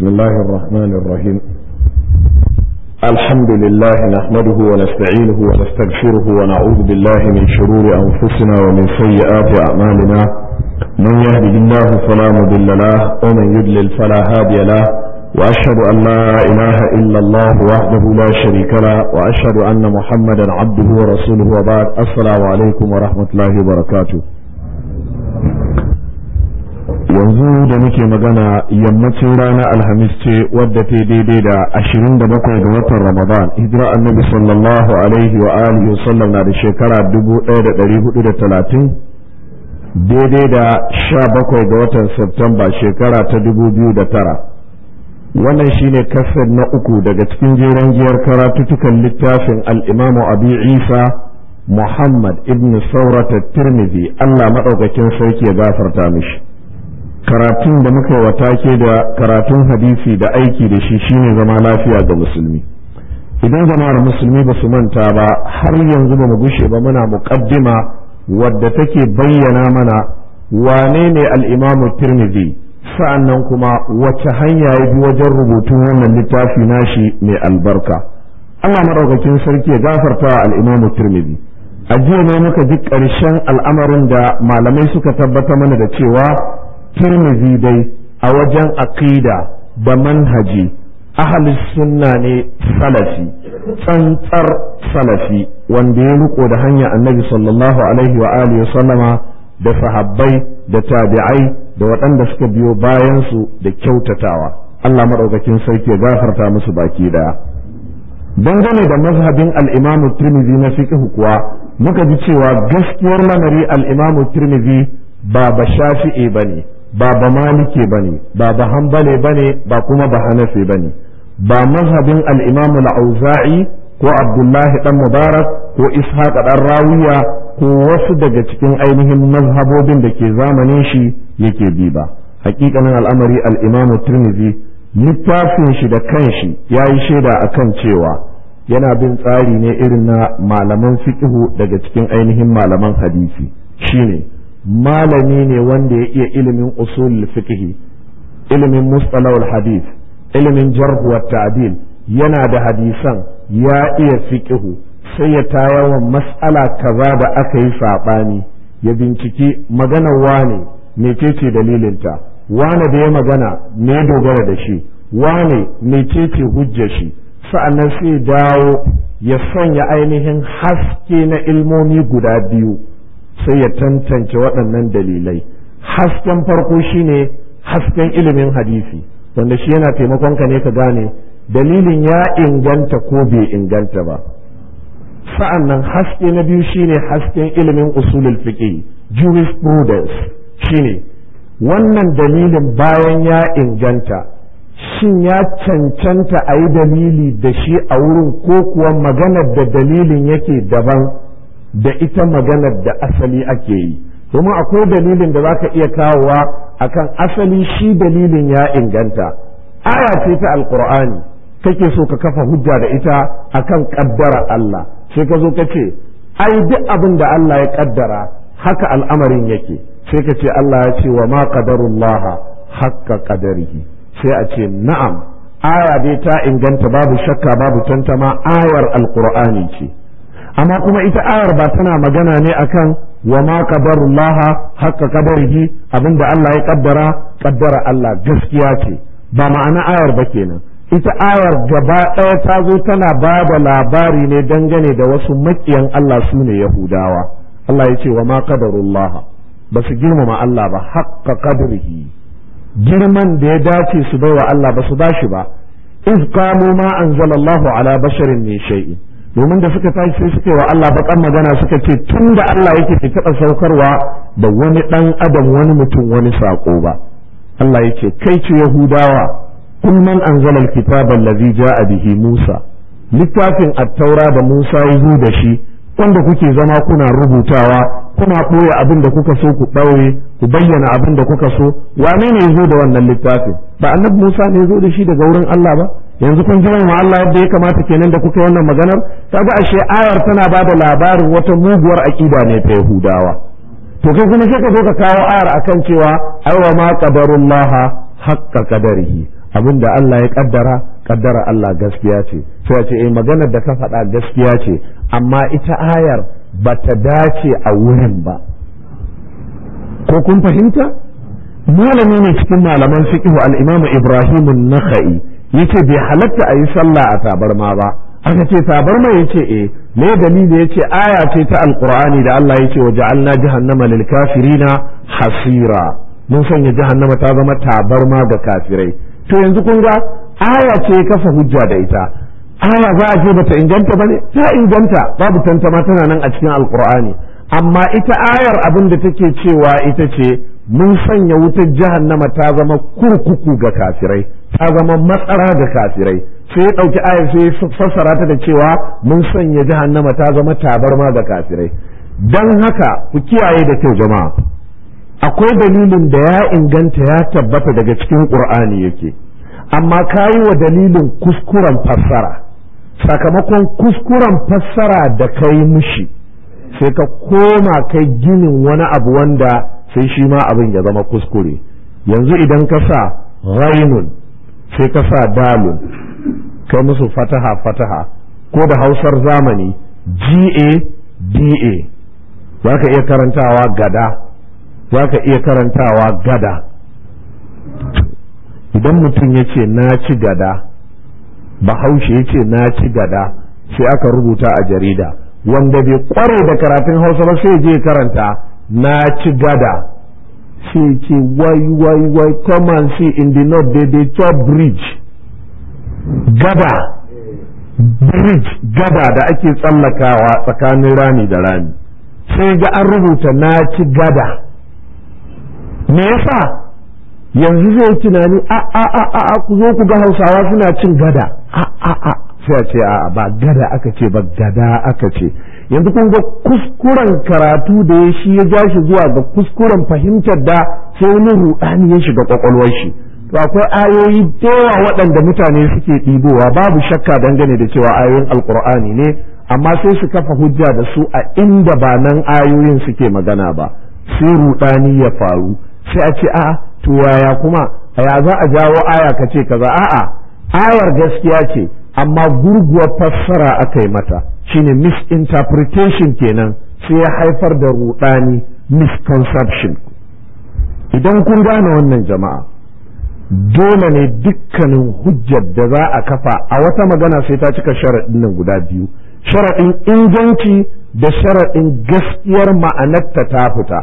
بسم الله الرحمن الرحيم الحمد لله نحمده ونستعينه ونستغفره ونعوذ بالله من شرور أنفسنا ومن سيئات أعمالنا من يهده الله فلا مضل له ومن يضلل فلا هادي له وأشهد أن لا إله إلا الله وحده لا شريك له وأشهد أن محمدا عبده ورسوله وبعد السلام عليكم ورحمة الله وبركاته yanzu da muke magana yammacin rana alhamis ce wadda ta daidai da ashirin da bakwai ga watan ramadan hijira annabi sallallahu alaihi wa alihi wa sallam na da shekara dubu ɗaya da ɗari hudu da talatin daidai da sha bakwai ga watan septemba shekara ta dubu biyu da tara wannan shine kasar na uku daga cikin jeren giyar karatutukan littafin al'imamu abi isa muhammad ibn saurata tirmidhi allah maɗaukakin sarki ya gafarta mishi karatun da muka yi wa take da karatun hadisi da aiki da shi shine zama lafiya ga musulmi idan jama'ar musulmi ba su manta ba har yanzu ba mu gushe ba muna muqaddima wadda take bayyana mana wane ne al-imamu tirmidhi sa'annan kuma wace hanya ya bi wajen rubutun wannan littafi nashi mai albarka Allah madaukakin sarki ya gafarta al-imamu tirmidhi a jiya ne muka ji ƙarshen al'amarin da malamai suka tabbata mana da cewa tirmizi dai a wajen aqida da manhaji ahalis sunna ne salafi tsantsar salafi wanda ya riko da hanya annabi sallallahu alaihi wa alihi wa sallama da sahabbai da tabi'ai da waɗanda suka biyo bayan su da kyautatawa Allah madaukakin sarki ya gafarta musu baki daya dangane da mazhabin al-Imam Tirmidhi na fiqh kuwa muka ji cewa gaskiyar lamari al-Imam Tirmidhi ba ba shafi'i bane ba ba malike bane ba ba hanbale bane ba kuma ba hanafi bane ba mazhabin al-imam al-auza'i ko abdullahi dan mubarak ko ishaq dan rawiya ko wasu daga cikin ainihin mazhabobin da ke zamanin shi yake bi ba hakikanin al'amari al-imam tirmidhi littafin shi da kanshi yayi shaida akan cewa yana bin tsari ne irin na malaman fiqhu daga cikin ainihin malaman hadisi shine malami ne wanda ya iya ilimin usul fiqhi ilimin mustalahul hadith ilimin jarh wa ta'dil yana da hadisan ya iya fiqhu sai ya tayawa mas'ala kaza da aka yi sabani ya binciki maganar wane mecece dalilinta wane da ya magana me dogara da shi wane mecece hujjar shi sa'annan sai dawo ya sanya ainihin haske na ilmomi guda biyu sai ya tantance waɗannan dalilai hasken farko shine hasken ilimin hadisi wanda shi yana taimakon ka ne ka gane dalilin ya inganta ko bai inganta ba sa'an nan haske na biyu shine hasken ilimin usulul fiqh jurisprudence shine wannan dalilin bayan ya inganta shin ya cancanta a yi dalili da shi a wurin ko kuwa maganar da dalilin yake daban da ita maganar da asali ake yi domin akwai dalilin da zaka iya kawowa akan asali shi dalilin ya inganta aya ce ta alqur'ani kake so ka kafa hujja da ita akan kaddara Allah sai ka zo ka ce ai duk abin da Allah ya kaddara haka al'amarin yake sai ka ce Allah ya ce wa ma qadarullaha haqqa qadarihi sai a ce na'am aya dai ta inganta babu shakka babu tantama ayar alqur'ani ce amma kuma ita ayar ba tana magana ne akan wa ma qadarullah haqqa qadarihi abinda Allah ya kaddara kaddara Allah gaskiya ce ba ma'ana ayar ba kenan ita ayar gaba ɗaya ta zo tana ba da labari ne dangane da wasu makiyan Allah su ne Yahudawa Allah ya ce wa ma qadarullah ba su girmama Allah ba haqqa qadrihi girman da ya dace su baiwa Allah ba su bashi ba iz qalu ma anzalallahu ala basharin min shay'in domin da suka tashi sai suka wa Allah bakan magana suka ce tun da Allah yake ke taɓa saukarwa da wani ɗan adam wani mutum wani saƙo ba Allah yake kai ce Yahudawa kun man anzala alkitaba allazi ja'a bihi Musa littafin at-taura da Musa ya zo da shi wanda kuke zama kuna rubutawa kuna ɓoye abin da kuka so ku ɓaure ku bayyana abin da kuka so wane ne ya zo da wannan littafin ba annabi Musa ne ya zo da shi daga wurin Allah ba yanzu kun jira ma Allah yadda ya kamata kenan da kuka wannan maganar kaga ashe ayar tana ba da labarin wata muguwar aqida ne ta Yahudawa to kai kuma sai ka zo ka kawo ayar akan cewa aiwa ma qadarullah haqqa qadarihi abin da Allah ya kaddara kaddara Allah gaskiya ce sai ce eh maganar da ka faɗa gaskiya ce amma ita ayar ba ta dace a wurin ba ko kun fahimta malami ne cikin malaman fiqh al-Imam Ibrahim an-Nakhai yace bai halatta a yi sallah a tabarma ba aka ce tabarma yace eh me dalili yace aya ce ta alqur'ani da Allah yace wa ja'alna jahannama lil kafirina hasira mun sanya jahannama ta zama tabarma ga kafirai to yanzu kun ga aya ce kafa hujja da ita aya za a je bata inganta bane ta inganta babu tantama tana nan a cikin alqur'ani amma ita ayar abin da take cewa ita ce mun sanya wutar jahannama ta zama kurkuku ga kafirai ta zama matsara ga kafirai sai ya ɗauki ayar sai ya fassara ta da cewa mun sanya jahannama ta zama tabarma ga kafirai don haka ku kiyaye da kyau jama'a akwai dalilin da ya inganta ya tabbata daga cikin ƙur'ani yake amma ka yi wa dalilin kuskuren fassara sakamakon kuskuren fassara da ka yi mushi sai ka koma kai ginin wani abu wanda sai shi ma abin ya zama kuskure yanzu idan ka sa ghainun sai ka sa dalun kai musu fataha fataha ko da hausar zamani ga da za ka iya karantawa gada za ka iya karantawa gada idan mutum ya ce na ci gada bahaushe ya ce na ci gada sai aka rubuta a jarida wanda bai kware da karatun hausa ba sai je karanta na ci gada sai ce wai wai wai come and see in the north they dey chop bridge gada bridge gada da ake tsallakawa tsakanin rami da rami sai ga an rubuta na ci gada me yasa yanzu zai tunani a a a a ku zo ku ga hausawa suna cin gada a a a sai a ce a ba gada aka ce ba gada aka ce yanzu kun ga kuskuren karatu da ya shi ya ja shi zuwa ga kuskuren fahimtar da sai wani rudani ya shiga kwakwalwar shi to akwai ayoyi yawa waɗanda mutane suke ɗibowa babu shakka dangane da cewa ayoyin alkur'ani ne amma sai su kafa hujja da su a inda ba nan ayoyin suke magana ba sai rudani ya faru sai a ce a'a to yaya kuma ya za a jawo aya ka ce kaza a'a ayar gaskiya ce amma gurguwar fassara aka yi mata shine misinterpretation kenan sai ya haifar da rudani misconception idan kun gane wannan jama'a dole ne dukkanin hujjar da za a kafa a wata magana sai ta cika sharaɗin nan guda biyu sharaɗin inganci da sharaɗin gaskiyar ma'anarta ta fita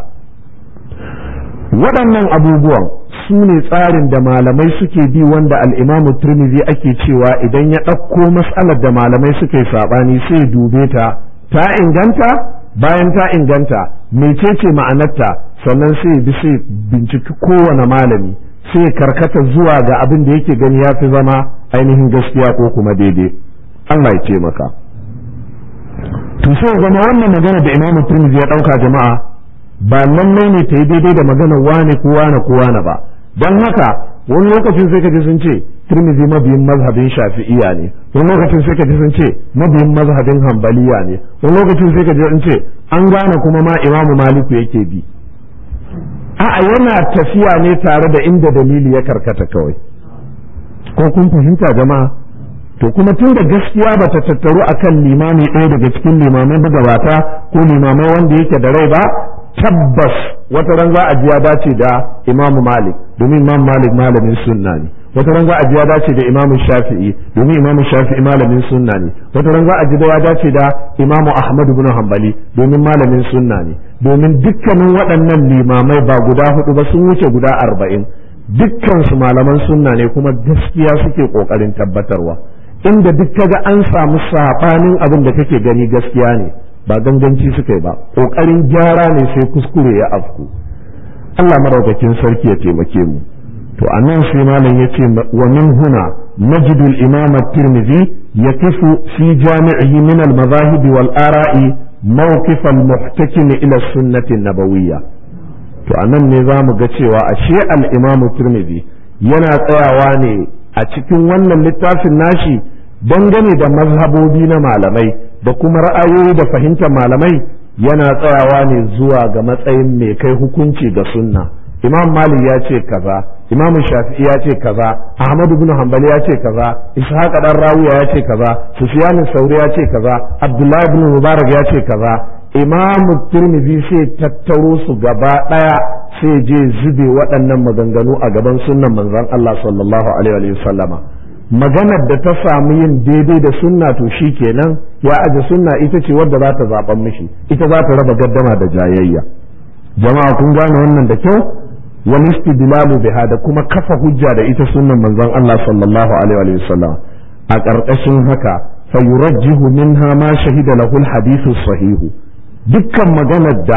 waɗannan abubuwan su ne tsarin da malamai suke bi wanda al'imamu turmizi ake cewa idan ya ɗauko matsalar da malamai suke saɓani sai dube ta ta inganta bayan ta inganta mecece ma'anarta sannan sai bi sai binciki kowane malami sai karkata zuwa ga abin da yake gani ya fi zama ainihin gaskiya ko kuma daidai Allah ya ce maka to sai zama wannan magana da imamu turmizi ya ɗauka jama'a ba lallai ne ta yi daidai da magana wane ko wane ko wane ba don haka wani lokacin sai kaji sun ce tirmidhi mabiyin mazhabin shafi'iya ne wani lokacin sai kaji sun ce mabiyin mazhabin hambaliya ne wani lokacin sai kaji sun ce an gane kuma ma imamu maliku yake bi a'a yana tafiya ne tare da inda dalili ya karkata kawai ko kun fahimta jama'a to kuma tun da gaskiya ba ta tattaru akan limami ɗaya daga cikin limamai magabata ko limamai wanda yake da rai ba tabbas wata ran za a ji ya dace da Imam Malik domin Imam Malik malamin sunna ne wata ran za a ji ya dace da Imam Shafi'i domin Imam Shafi'i malamin sunna ne wata ran za a ji da ya dace da Imam Ahmad ibn Hanbali domin malamin sunna ne domin dukkanin waɗannan limamai ba guda hudu ba sun wuce guda arba'in dukkan su malaman sunna ne kuma gaskiya suke kokarin tabbatarwa inda duk kaga an samu sabanin abin da kake gani gaskiya ne ba ganganci suka yi ba ƙoƙarin gyara ne sai kuskure ya afku Allah maraukakin sarki ya taimake mu to a nan sai malam ya ce wa min huna najidu al-imam at-tirmidhi yaqifu fi jami'ihi min al-madahib wal ara'i mawqif al-muhtakim ila sunnati an-nabawiyya to a nan ne za mu ga cewa ashe al-imam tirmidhi yana tsayawa ne a cikin wannan littafin nashi dangane da mazhabobi na malamai da kuma ra'ayoyi da fahimtar malamai yana tsayawa ne zuwa ga matsayin mai kai hukunci ga sunna imam malik ya ce kaza imam shafi'i ya ce kaza ahmad ibn hanbali ya ce kaza ishaq dan rawiya ya ce kaza sufyan sauri ya ce kaza abdullahi ibn mubarak ya ce kaza imam tirmidhi sai tattaro su gaba daya sai je zube waɗannan maganganu a gaban sunnan manzon Allah sallallahu alaihi wa sallama maganar da ta samu yin daidai da sunna to shi kenan ya aje sunna ita ce wadda za ta zaɓan mishi ita za ta raba gaddama da jayayya jama'a kun gane wannan da kyau wal istidlalu biha da kuma kafa hujja da ita sunnan manzon Allah sallallahu alaihi wa sallam a ƙarƙashin haka fa yurajjihu minha ma shahida lahu al hadithu sahihu dukkan maganar da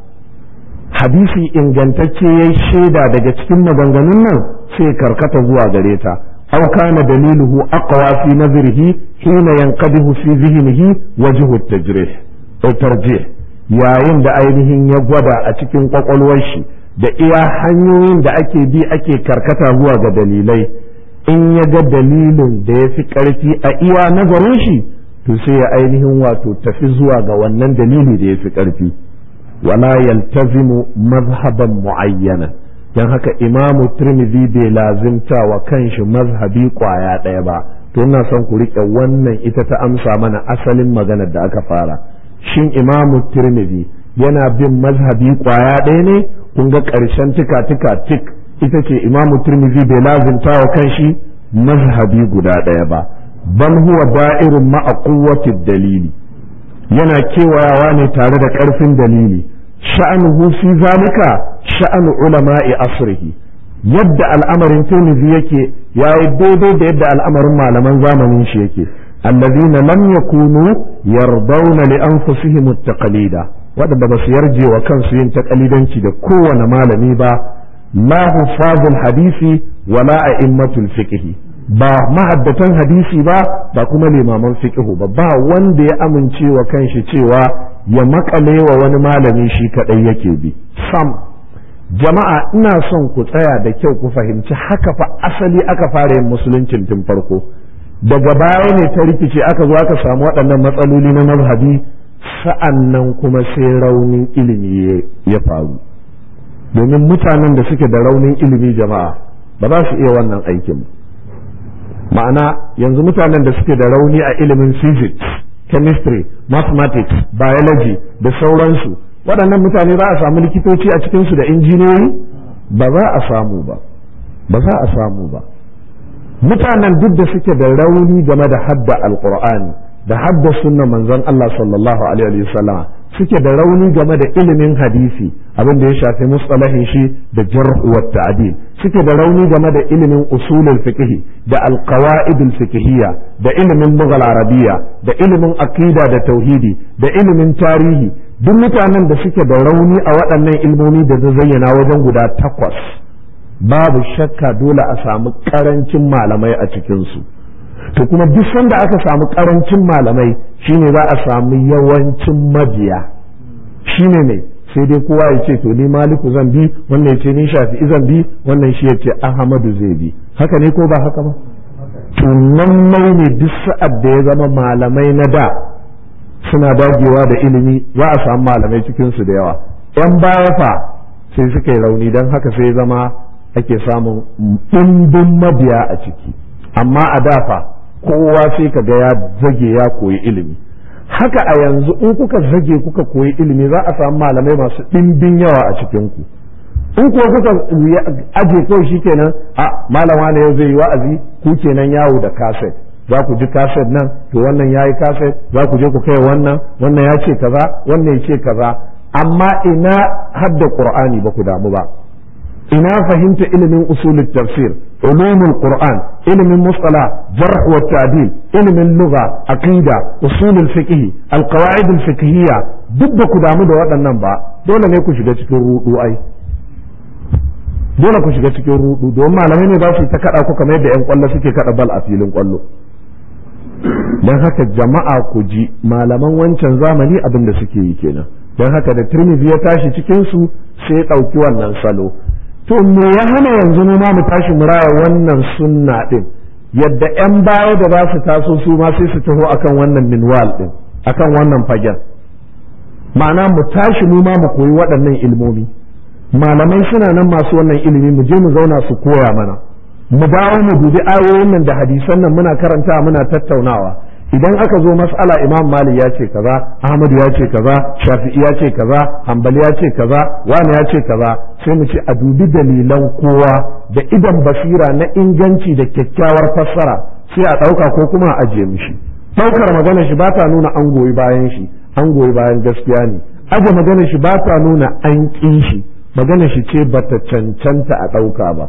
hadisi ingantacce yayi shaida daga cikin maganganun nan sai karkata zuwa gare ta أو كان دليله أقوى في نظره حين ينقده في ذهنه وجه التجريح أو ترجيح yayin da ainihin ya gwada a cikin kwakwalwar shi da iya hanyoyin da ake bi ake karkata zuwa ga dalilai in ya ga dalilin da ya fi ƙarfi a iya nazarin shi to sai ya ainihin wato tafi zuwa ga wannan dalili da ya fi ƙarfi wala yaltazimu mazhaban mu'ayyana don haka imamu turmizi bai lazimta wa kanshi mazhabi kwaya ɗaya ba to ina son ku riƙe wannan ita ta amsa mana asalin maganar da aka fara shin imamu turmizi yana bin mazhabi kwaya ɗaya ne kun ga ƙarshen tika tika tik ita ce imamu turmizi bai lazimta wa kanshi mazhabi guda ɗaya ba bal huwa da'irun ma'a quwwati dalili yana kewayawa ne tare da ƙarfin dalili sha'anuhu fi zalika sha'anu ulama'i asrihi yadda al'amarin Tirmidhi yake yayi daidai da yadda al'amarin malaman zamanin shi yake allazina lam yakunu yardawna li anfusihim at-taqlida wadanda basu yarje wa kansu yin taqlidanci da kowane malami ba la hufazul hadisi wala a'immatul fiqh ba mahaddatan hadisi ba ba kuma limaman fiqh ba ba wanda ya amince wa kanshi cewa ya makale wa wani malami shi kadai yake bi sam jama'a ina son ku tsaya da kyau ku fahimci haka fa asali aka fara yin musuluncin tun farko daga baya ne ta rikice aka zo aka samu waɗannan matsaloli na mazhabi sa'an nan kuma sai raunin ilimi ya faru domin mutanen da suke da raunin ilimi jama'a ba za su iya wannan aikin ma'ana yanzu mutanen da suke da rauni a ilimin physics chemistry mathematics biology da sauransu waɗannan mutane za a samu likitoci a cikinsu da injiniyoyi ba za a samu ba ba za a samu ba mutanen duk da suke da rauni game da hadda alqur'ani da hadda sunna manzon Allah sallallahu alaihi wa sallam suke da rauni game da ilimin hadisi abin da ya shafi mustalahin shi da jarh wa ta'dil suke da rauni game da ilimin usulul fiqh da alqawaid fiqhiyya da ilimin lughal arabiyya da ilimin aqida da tauhidi da ilimin tarihi duk mutanen da suke da rauni a waɗannan ilmomi da zayyana wajen guda takwas babu shakka dole a samu ƙarancin malamai a cikinsu to kuma duk sanda aka samu ƙarancin malamai shine za a samu yawancin mabiya shine ne sai dai kowa ya ce to ni maliku zan bi wannan ya ce ni shafi'i zan bi wannan shi ya ce ahmadu zai bi haka ne ko ba haka ba to nan ne duk sa'ad da ya zama malamai na da suna dagewa da ilimi za a samu malamai cikinsu da yawa yan baya fa sai suka yi rauni don haka sai zama ake samun ɗimbin mabiya a ciki amma a dafa kowa sai ka ga ya zage ya koyi ilimi haka a yanzu in kuka zage kuka koyi ilimi za a samu malamai masu ɗimbin yawa a cikinku in kuwa kuka aje kawai shi kenan a malama ne yau zai yi wa'azi ku kenan yawo da kaset za ku ji kaset nan to wannan ya yi kaset za ku je ku kai wannan wannan ya ce kaza wannan ya ce kaza amma ina hadda qur'ani ba ku damu ba ina fahimta ilimin usulul tafsir ulumul qur'an ilimin musala jarh wa ta'dil ilimin lugha aqida usulul fiqh alqawaid alfiqhiyya duk da ku damu da waɗannan ba dole ne ku shiga cikin rudu ai dole ku shiga cikin rudu don malamai ne za su ta kada ku kamar yadda yan kwallo suke kada bal a filin kwallo don haka jama'a ku ji malaman wancan zamani abin da suke yi kenan don haka da turmizi ya tashi cikin su sai ya ɗauki wannan salo to me ya hana yanzu mu ma mu tashi mu raya wannan sunna din yadda yan baya da za su taso su ma sai su taho akan wannan minwal din akan wannan fagen ma'ana mu tashi mu ma mu koyi waɗannan ilmomi malamai suna nan masu wannan ilimi mu je mu zauna su koya mana mu dawo mu dubi ayoyin nan da hadisan nan muna karanta muna tattaunawa idan aka zo mas'ala imam malik ya ce kaza ahmad ya ce kaza shafi'i ya ce kaza hanbali ya ce kaza wani ya ce kaza sai mu ce a dubi dalilan kowa da idan basira na inganci da kyakkyawar fassara sai a ɗauka ko kuma a ajiye mishi ɗaukar magana shi ba ta nuna an goyi bayan shi an goyi bayan gaskiya ne aje magana shi ba ta nuna an ƙin shi magana shi ce bata cancanta a ɗauka ba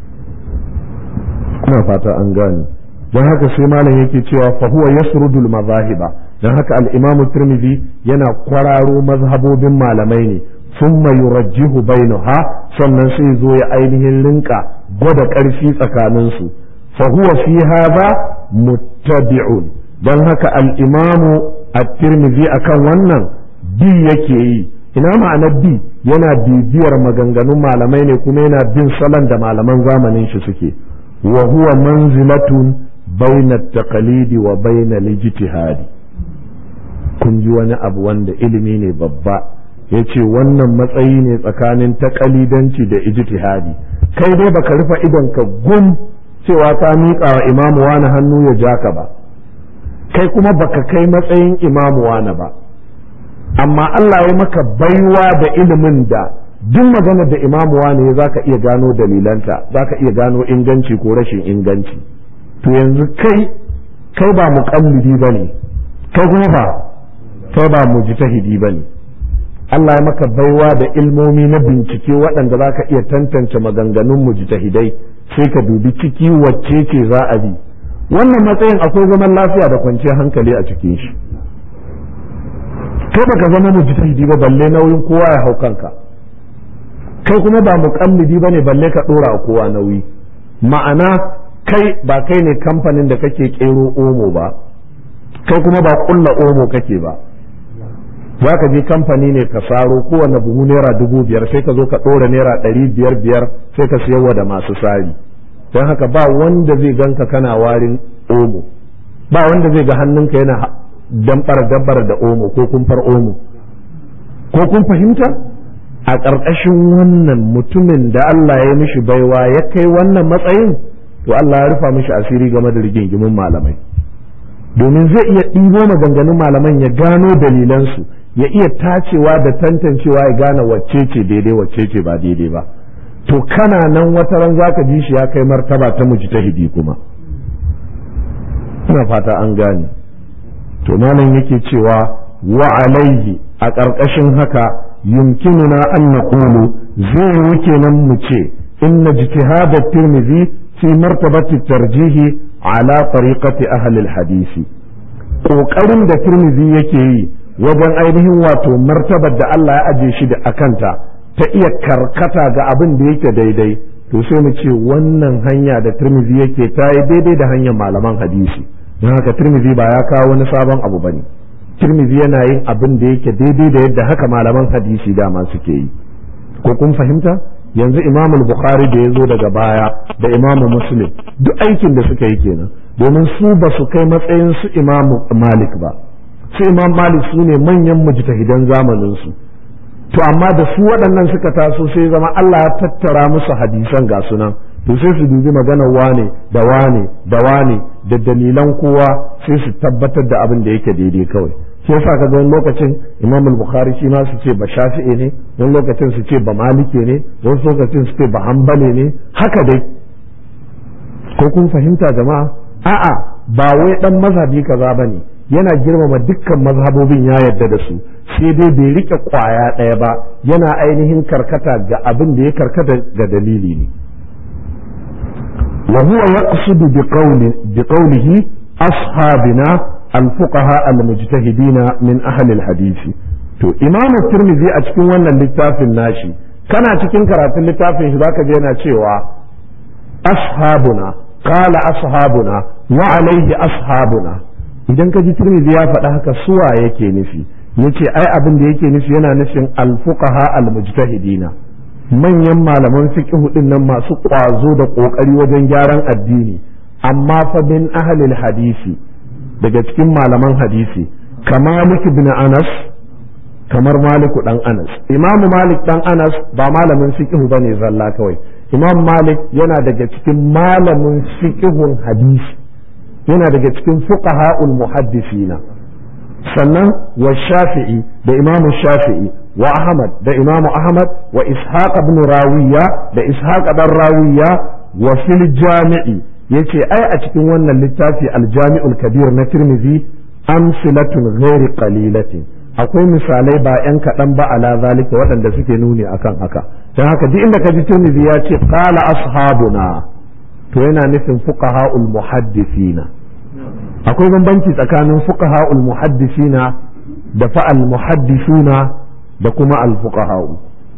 ina fata an gane don haka sai malam yake cewa fa huwa yasrudul mazahiba don haka al-imamu tirmidhi yana kwararo mazhabobin malamai ne thumma yurajjihu bainaha sannan sai zo ya ainihin rinka gwada ƙarfi tsakanin su fa huwa fi hadha muttabi'un don haka al-imamu at-tirmidhi akan wannan bi yake yi ina ma'anar bi yana bibiyar maganganun malamai ne kuma yana bin salon da malaman zamanin shi suke wa huwa manzilatun baina taqalidi wa baina lijtihadi kun ji wani abu wanda ilimi ne babba ya ce wannan matsayi ne tsakanin taƙalidanci da ijtihadi kai dai baka rufe idon ka gum cewa ka miƙa wa imamu wani hannu ya ja ka ba kai kuma baka kai matsayin imamu wani ba amma Allah ya maka baiwa da ilimin da duk magana da imamu wani ya zaka iya gano dalilanta zaka iya gano inganci ko rashin inganci to yanzu kai kai ba muƙallidi ba ne kai kuma ba kai ba mujtahidi ba ne Allah ya maka baiwa da ilmomi na bincike waɗanda za ka iya tantance maganganun mujtahidai sai ka dubi ciki wacce ce za a bi wannan matsayin akwai zaman lafiya da kwanciyar hankali a cikin shi kai baka zama mujtahidi ba balle nauyin kowa ya hau kanka kai kuma ba muƙallidi ba ne balle ka ɗora a kowa nauyi ma'ana kai ba kai ne kamfanin da kake kero omo ba kai kuma ba kulla omo kake ba za ka je kamfani ne ka saro kowane buhu naira dubu biyar sai ka zo ka ɗora naira ɗari biyar biyar sai ka siyarwa da masu sari don haka ba wanda zai ganka kana warin omo ba wanda zai ga hannunka yana dambar dambar da omo ko kumfar omo ko kun fahimta a ƙarƙashin wannan mutumin da Allah ya mishi baiwa ya kai wannan matsayin to Allah ya rufa mishi asiri game da rigingimin malamai domin zai iya ɗibo maganganun malaman ya gano dalilansu ya iya tacewa da tantancewa ya gane wacce ce daidai wacce ce ba daidai ba to kana nan wata ran zaka ji shi ya kai martaba ta mujtahidi kuma ina fata an gane to malam yake cewa wa alaihi a ƙarƙashin haka yumkinuna an naqulu zai yi kenan mu ce inna ijtihad at-tirmidhi fi martabati tarjihi ala tariqati ahli al-hadisi kokarin da tirmidhi yake yi wajen ainihin wato martabar da Allah ya aje shi da akanta ta iya karkata ga abin da yake daidai to sai mu ce wannan hanya da tirmidhi yake ta yi daidai da hanyar malaman hadisi don haka tirmidhi ba ya kawo wani sabon abu bane tirmidhi yana yin abin da yake daidai da yadda haka malaman hadisi dama suke yi ko kun fahimta yanzu imam bukhari da ya zo daga baya da imam muslim duk aikin da suka yi kenan domin su ba su kai matsayin su imam malik ba su imam malik su ne manyan mujtahidan zamanin su to amma da su waɗannan suka taso sai zama Allah ya tattara musu hadisan ga sunan to sai su dubi maganar wane da wane da wane da dalilan kowa sai su tabbatar da abin da yake daidai kawai shi yasa ka wani lokacin imam al-bukhari shi ma su ce ba shafi'i ne wani lokacin su ce ba malike ne wani lokacin su ce ba hanbali ne haka dai ko kun fahimta jama'a a'a ba wai dan mazhabi kaza bane yana girmama dukkan mazhabobin ya yarda da su sai dai bai rike kwaya ɗaya ba yana ainihin karkata ga abin da ya karkata ga dalili ne wa huwa yaqsidu bi qawli bi qawlihi ashabina al-fuqaha al-mujtahidina min ahli al-hadith to imam tirmidhi a cikin wannan littafin nashi kana cikin karatun littafin shi zaka je yana cewa ashabuna qala ashabuna wa alaihi ashabuna idan ka ji tirmidhi ya faɗa haka suwa yake nufi yace ai abin da yake nufi yana nufin al-fuqaha al-mujtahidina manyan malaman fiqh din nan masu ƙwazo da ƙoƙari wajen gyaran addini amma fa bin ahlil hadisi daga cikin malaman hadisi kama malik ibn anas kamar maliku dan anas imamu malik dan anas ba malamin fiqhu bane zalla kawai imam malik yana daga cikin malamin fiqhun hadisi yana daga cikin fuqaha'ul muhaddisina sannan wa shafi'i da imam shafi'i wa ahmad da imam ahmad wa ishaq ibn rawiya da ishaq dan rawiya wa fil jami'i yace ai a cikin wannan littafi al-jami'ul kabir na tirmidhi amsilatun ghairi qalilatin akwai misalai ba yan kaɗan ba ala zalika waɗanda suke nuni akan haka don haka duk inda ka ji tirmidhi ya ce qala ashabuna to yana nufin fuqaha'ul muhaddisina akwai bambanci tsakanin fuqaha'ul muhaddisina da fa'al muhaddisuna da kuma al fuqaha'u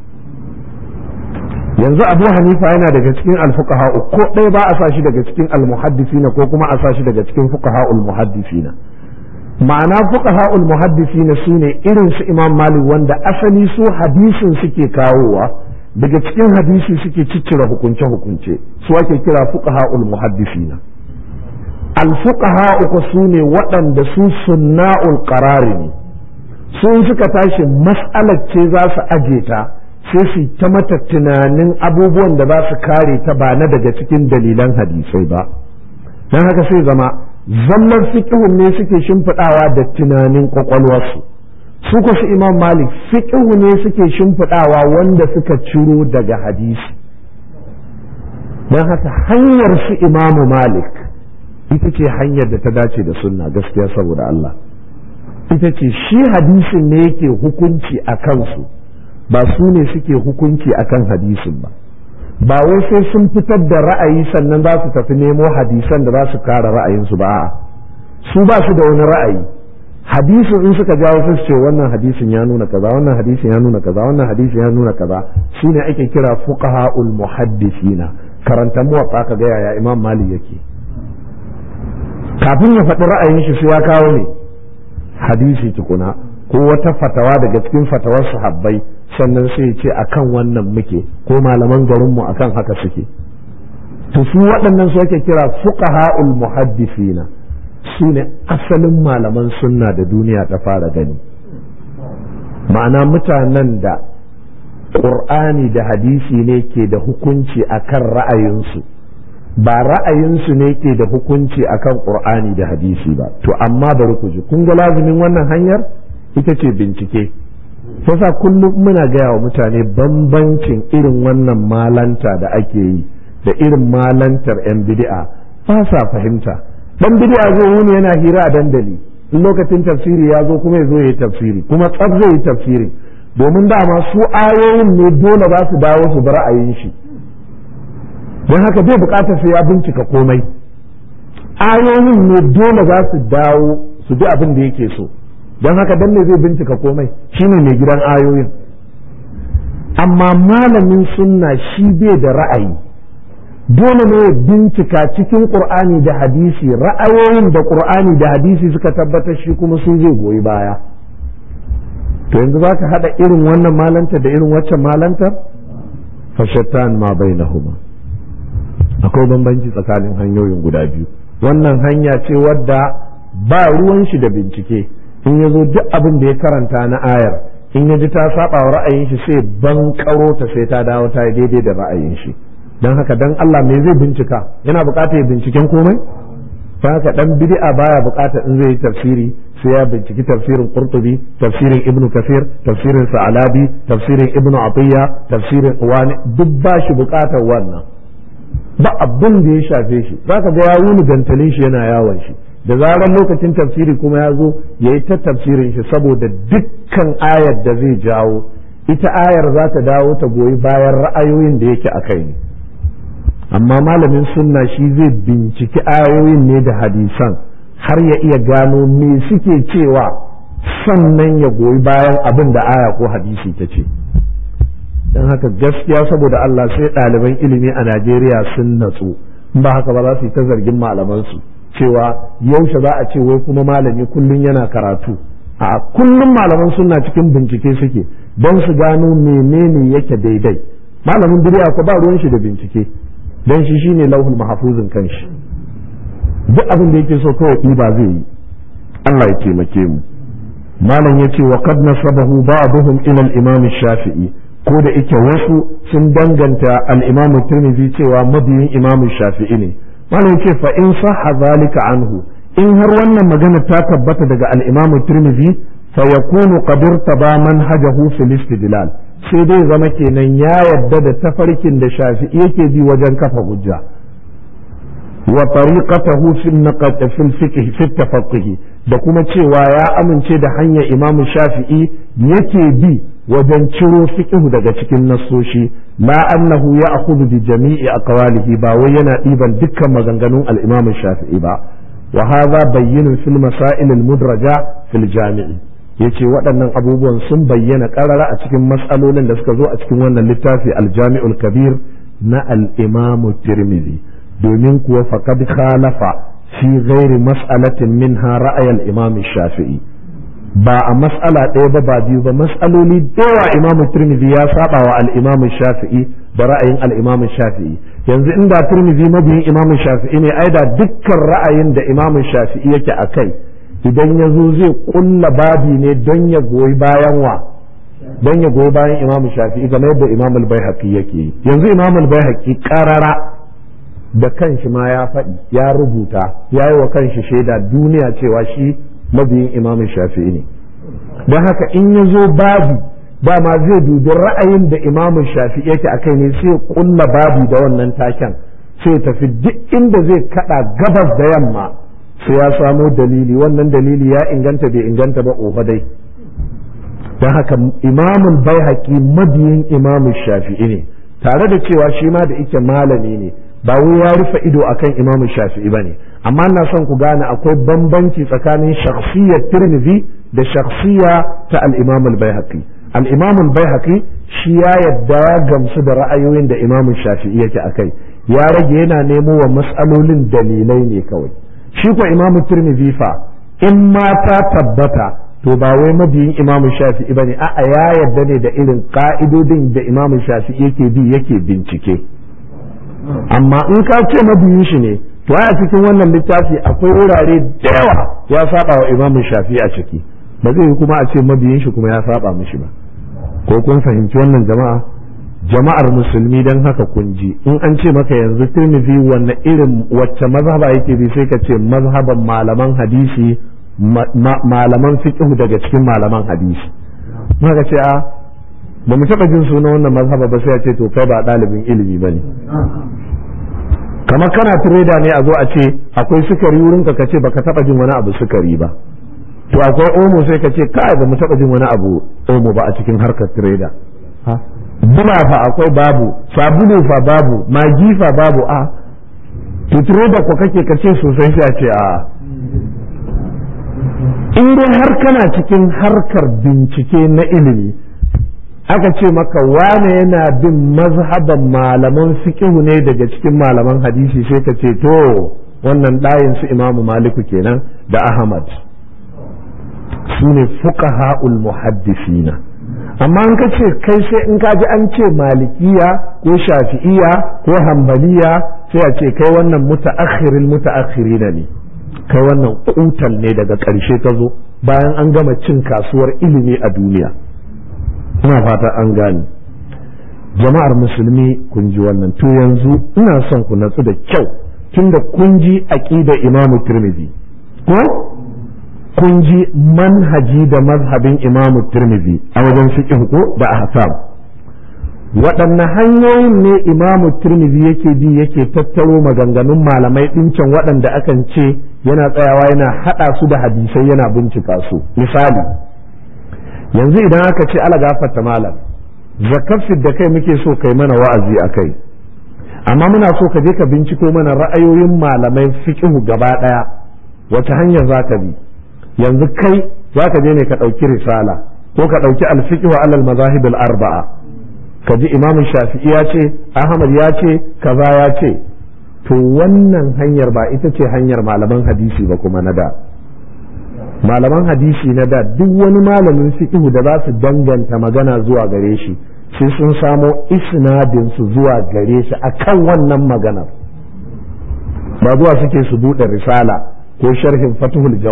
yanzu abu hanifa yana daga cikin al fuqaha'u ko ɗaya ba a sa shi daga cikin al muhaddisina ko kuma a sa shi daga cikin fuqaha'ul muhaddisina ma'ana fuqaha'ul muhaddisina sune irin su imam malik wanda asali su hadisin suke kawowa daga cikin hadisi suke ciccire hukunce hukunce su ake kira fuqaha'ul muhaddisina alfuqaha uku su ne waɗanda su sunna'ul qarari ne sun suka tashi mas'alar ce za su aje ta sai su ta mata tunanin abubuwan da za su kare ta ba na daga cikin dalilan hadisai ba don haka sai zama zallar fiqhun ne suke shimfiɗawa da tunanin kwakwalwarsu su ku su imam malik fiqhu ne suke shimfiɗawa wanda suka ciro daga hadisi don haka hanyar su imamu malik ita ce hanyar da ta dace da sunna gaskiya saboda Allah ita ce shi hadisin ne yake hukunci a kansu ba su ne suke hukunci a kan hadisin ba ba wai sai sun fitar da ra'ayi sannan za su tafi nemo hadisan da za su kara ra'ayinsu ba a'a su ba su da wani ra'ayi hadisin in suka jawo su ce wannan hadisin ya nuna kaza wannan hadisin ya nuna kaza wannan hadisin ya nuna kaza shine ake kira fuqaha'ul muhaddisina karanta muwatta ka ga yaya imam malik yake kafin ya faɗi ra'ayin shi sai ya kawo ne hadisi tukuna ko wata fatawa daga cikin fatawar sahabbai sannan sai ya ce akan wannan muke ko malaman garinmu akan haka suke to su waɗannan su ake kira fuqaha'ul muhaddisina su ne asalin malaman sunna da duniya ta fara gani ma'ana mutanen da ƙur'ani da hadisi ne ke da hukunci akan ra'ayinsu ba ra'ayinsu ne ke da hukunci akan ƙur'ani da hadisi ba to amma bari ku ji kun ga lazumin wannan hanyar ita ce bincike yasa kullum muna gaya wa mutane bambancin irin wannan malanta da ake yi da irin malantar 'yan bid'a ba sa fahimta dan bid'a zai wuni yana hira a dandali in lokacin tafsiri ya zo kuma ya zo yi tafsiri kuma tsaf zai yi tafsiri domin dama su ayoyin ne dole za su dawo su bi ra'ayin shi don haka bai bukatar sai ya bincika komai ayoyin ne dole za su dawo su bi abin da yake so don haka dan ne zai bincika komai shine mai gidan ayoyin amma malamin sunna shi bai da ra'ayi dole ne ya bincika cikin qur'ani da hadisi ra'ayoyin da qur'ani da hadisi suka tabbatar shi kuma sun zai goyi baya to yanzu za ka haɗa irin wannan malanta da irin waccan malantar fashattan ma bainahuma akwai bambanci tsakanin hanyoyin guda biyu wannan hanya ce wadda ba ruwan shi da bincike in ya zo duk abin da ya karanta na ayar in ya ji ta saba wa ra'ayin shi sai ban karo ta sai ta dawo ta yi daidai da ra'ayin shi don haka dan Allah me zai bincika yana bukatar ya binciken komai don haka dan bid'a baya bukatar in zai yi tafsiri sai ya binciki tafsirin qurtubi tafsirin ibnu kafir tafsirin sa'alabi tafsirin ibnu atiyya tafsirin wani duk ba shi bukatar wannan ba abin da ya shafe shi zaka ga ya wuni gantalin shi yana yawon shi da zarar lokacin tafsiri kuma ya zo ya yi ta tafsirin shi saboda dukkan ayar da zai jawo ita ayar za ta dawo ta goyi bayan ra'ayoyin da yake a kai ne amma malamin sunna shi zai binciki ayoyin ne da hadisan har ya iya gano me suke cewa sannan ya goyi bayan abin da aya ko hadisi ta ce don haka gaskiya saboda Allah sai ɗaliban ilimi a Najeriya sun natsu in ba haka ba za su yi ta zargin malamansu cewa yaushe za a ce wai kuma malami kullum yana karatu a kullum malaman suna cikin bincike suke don su gano menene yake daidai malamin duniya ko ba ruwan shi da bincike don shi shine lauhul mahfuzin kanshi duk abin da yake so kawai ba zai yi Allah ya taimake mu malam yace wa qad nasabahu ba'dhum ila al-imam shafi'i ko da ike wasu sun danganta al-imam tirmidhi cewa mabiyin imam shafi'i ne malam yace fa in sahha zalika anhu in har wannan magana ta tabbata daga al-imam tirmidhi fa yakunu qad irtaba manhajahu fil istidlal sai dai zama kenan ya yadda da tafarkin da shafi'i yake bi wajen kafa hujja wa tariqatahu fi naqat fi fiqh fi tafaqquh da kuma cewa ya amince da hanyar imam shafi'i yake bi wajen ciro fiqh daga cikin nassoshi la annahu ya'khudhu bi jami'i aqwalihi ba wai yana diban dukkan maganganun al-imam shafi'i ba wa hadha bayyinun fil masail al-mudraja fil jami'i yace waɗannan abubuwan sun bayyana ƙarara a cikin matsalolin da suka zo a cikin wannan littafi aljami'ul kabir na al-imamu tirmidhi domin kuwa faqad khalafa fi ghairi mas'alatin minha ra'ayal imam shafi'i ba a mas'ala ɗaya ba ba biyu ba mas'aloli dawa imamu tirmidhi ya saba wa al-imam shafi'i da ra'ayin al-imam shafi'i yanzu inda tirmidhi mabiyin imam shafi'i ne ai da dukkan ra'ayin da imam shafi'i yake akai idan ya zo zai kulla babi ne don ya goyi bayan wa don ya goyi bayan imam shafi'i game yadda imam al-baihaqi yake yi yanzu imam al-baihaqi karara da kanshi ma ya faɗi ya rubuta ya yi wa kanshi shaida duniya cewa shi mabiyin imam shafi'i ne don haka in ya zo babi dama zai dubi ra'ayin da imam shafi'i yake akai ne sai kulla babi da wannan taken sai tafi duk inda zai kada gabas da yamma sai ya samo dalili wannan dalili ya inganta bai inganta ba ofa dai don haka imamul bai mabiyin imamul shafi'i ne tare da cewa shi ma da ike malami ne ba wai ya rufe ido akan imamul shafi'i ba ne amma na son ku gane akwai bambanci tsakanin shakhsiyar tirmidhi da shakhsiya ta al-imamul bai al-imamul bai shi ya yadda ya gamsu da ra'ayoyin da imamul shafi'i yake akai ya rage yana nemo wa mas'alolin dalilai ne kawai shi ko imamu tirmidhi fa in ma ta tabbata to ba wai mabiyin imamu shafi'i bane a'a ya yarda ne da irin ka'idodin da imamu shafi'i yake bi yake bincike amma in ka ce mabiyin shi ne to a cikin wannan littafi akwai wurare da yawa ya saba wa imamu shafi'i a ciki ba zai kuma a ce mabiyin shi kuma ya saba mishi ba ko kun fahimci wannan jama'a jama'ar musulmi don haka kun ji in an ce maka yanzu tirmidhi wanne irin wacce mazhaba yake bi sai ka ce mazhaban malaman hadisi malaman fiqh daga cikin malaman hadisi maka ce a ba mu taba jin sunan wannan mazhaba ba sai a ce to kai ba ɗalibin ilimi ba ne kamar kana tireda ne a zo a ce akwai sukari wurin ka ce baka taba jin wani abu sukari ba to akwai omo sai ka ce kai ba mu taba jin wani abu omo ba a cikin harkar tireda Bula fa akwai babu, sabulu fa babu, magi fa babu a, tuturo da ku kake kace sosai sai a ce a. In dai har kana cikin harkar bincike na ilimi, aka ce maka wane yana bin mazhaban malaman fiqhu ne daga cikin malaman hadisi sai ka ce to wannan ɗayin su imamu maliku kenan da ahmad su ne fuqaha'ul muhaddisina amma in ka ce kai sai in ka ji an ce malikiya ko shafi'iya ko hambaliya sai a ce kai wannan muta'akhiril muta'akhirina ne kai wannan kutal ne daga ƙarshe ka zo bayan an gama cin kasuwar ilimi a duniya ina fata an gane jama'ar musulmi kun ji wannan to yanzu ina son ku natsu da kyau tunda kun ji aqidar imamu tirmidhi ko kun ji manhaji da mazhabin imamu tirmidhi a wajen fiqh ko da ahkam waɗanne hanyoyin ne imamu tirmidhi yake bi yake tattaro maganganun malamai ɗincan waɗanda akan ce yana tsayawa yana haɗa su da hadisai yana bincika su misali yanzu idan aka ce ala gafarta malam zakafin da kai muke so kai mana wa'azi a kai amma muna so ka je ka binciko mana ra'ayoyin malamai fiqhu gaba ɗaya wace hanyar za ka bi yanzu kai za ka je ne ka ɗauki risala ko ka ɗauki alfiqhu alal mazahib arba'a ka ji imam shafi'i ya ce ahmad ya ce kaza ya ce to wannan hanyar ba ita ce hanyar malaman hadisi ba kuma na da malaman hadisi na da duk wani malamin fiqhu da za su danganta magana zuwa gare shi sai sun samo isnadin su zuwa gare shi akan wannan maganar ba zuwa suke su buɗe risala ko sharhin fatuhul jawad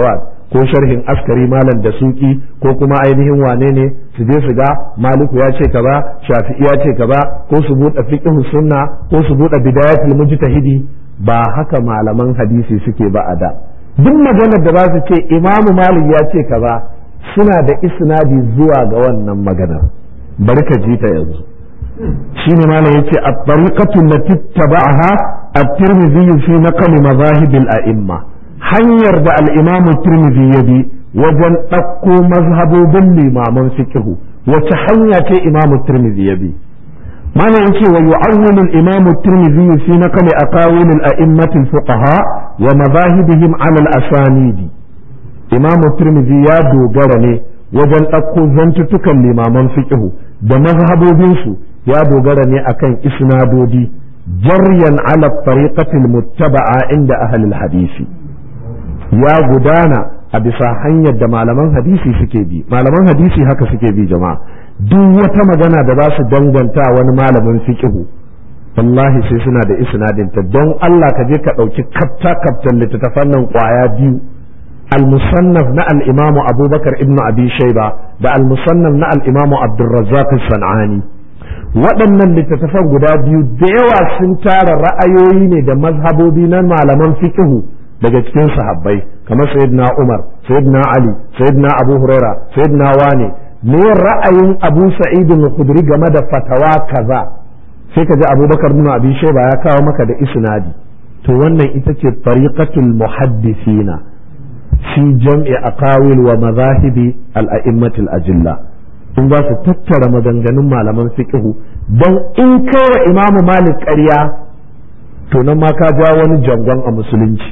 ko sharhin askari malam da suki ko kuma ainihin wane ne su je su ga maliku ya ce kaza shafi'i ya ce kaza ko su buɗe fiqh sunna ko su buɗe bidayatul mujtahidi ba haka malaman hadisi suke ba a da duk maganar da za su ce imamu malik ya ce kaza suna da isnadi zuwa ga wannan maganar bari ka ji ta yanzu shine malam yace at-tariqatu allati tabaaha at-tirmidhi fi naql madahib al-a'imma hanyar da al-imam at-tirmidhi ya bi wajen ɗauko mazhabobin limaman fiqhu wace hanya ce imam at-tirmidhi ya bi malam yace wa yu'awwilu al-imam at-tirmidhi fi naql aqawil al-a'immah al-fuqaha wa madahibihim 'ala al-asanidi imam at-tirmidhi ya dogara ne wajen ɗauko zantutukan limaman fiqhu da mazhabobinsu ya dogara ne akan isnadodi jaryan ala tariqatil muttaba'a inda ahlul hadisi ya gudana a bisa hanyar da malaman hadisi suke bi malaman hadisi haka suke bi jama'a duk wata magana da za su danganta wani malamin fiqhu wallahi sai suna da isnadin ta don Allah ka je ka ɗauki kafta kaftan littattafan nan kwaya biyu المصنف نا الإمام أبو بكر ابن أبي شيبة دا المصنف نا الإمام عبد الرزاق الصنعاني waɗannan littattafan guda biyu da yawa sun tara ra'ayoyi ne da mazhabobi na malaman fiqhu daga cikin sahabbai kamar sayyidina Umar sayyidina Ali sayyidina Abu Huraira sayyidina Wani ne ra'ayin Abu Sa'id al-Khudri game da fatawa kaza sai ka ji Abubakar ibn Abi Shayba ya kawo maka da isnadi to wannan ita ce tariqatul muhaddisina fi jam'i aqawil wa mazahibi al-a'immatil ajilla in za su tattara maganganun malaman fiqhu don in kai wa imamu malik ƙarya to nan ma ka ja wani jangon a musulunci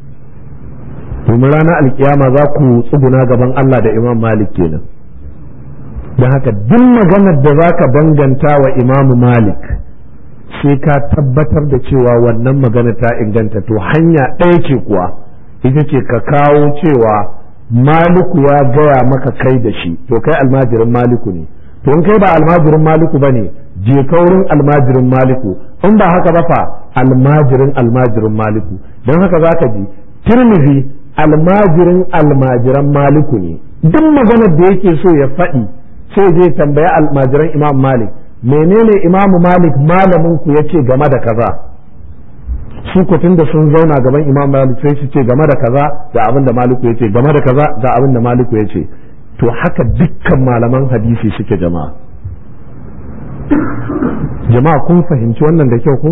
domin ranar alkiyama za ku tsuguna gaban Allah da imam malik kenan don haka duk maganar da za ka danganta wa imamu malik sai ka tabbatar da cewa wannan magana ta inganta to hanya ɗaya ce kuwa ita ce ka kawo cewa maliku ya gaya maka kai da shi to kai almajirin maliku ne to in kai ba almajirin maliku ba ne je kaurin almajirin maliku in ba haka ba fa almajirin almajirin maliku don haka za ka ji tirmizi almajirin almajiran maliku ne duk maganar da yake so ya faɗi sai je tambaya almajiran imam malik menene imam malik malamin ku yace game da kaza su kutun da sun zauna gaban imam malik sai su ce game da kaza ga abin da maliku yace game da kaza ga abin da maliku yace to haka dukkan malaman hadisi suke jama'a jama'a kun fahimci wannan da kyau ko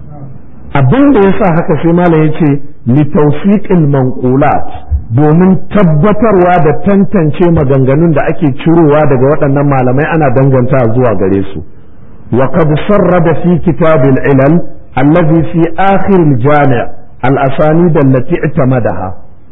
abin da yasa haka sai malam yace li tawfiqil manqulat domin tabbatarwa da tantance maganganun da ake cirowa daga waɗannan malamai ana danganta zuwa gare su wa qad sarrada fi kitabil ilal allazi fi akhir al-jami' al-asanid allati i'tamadaha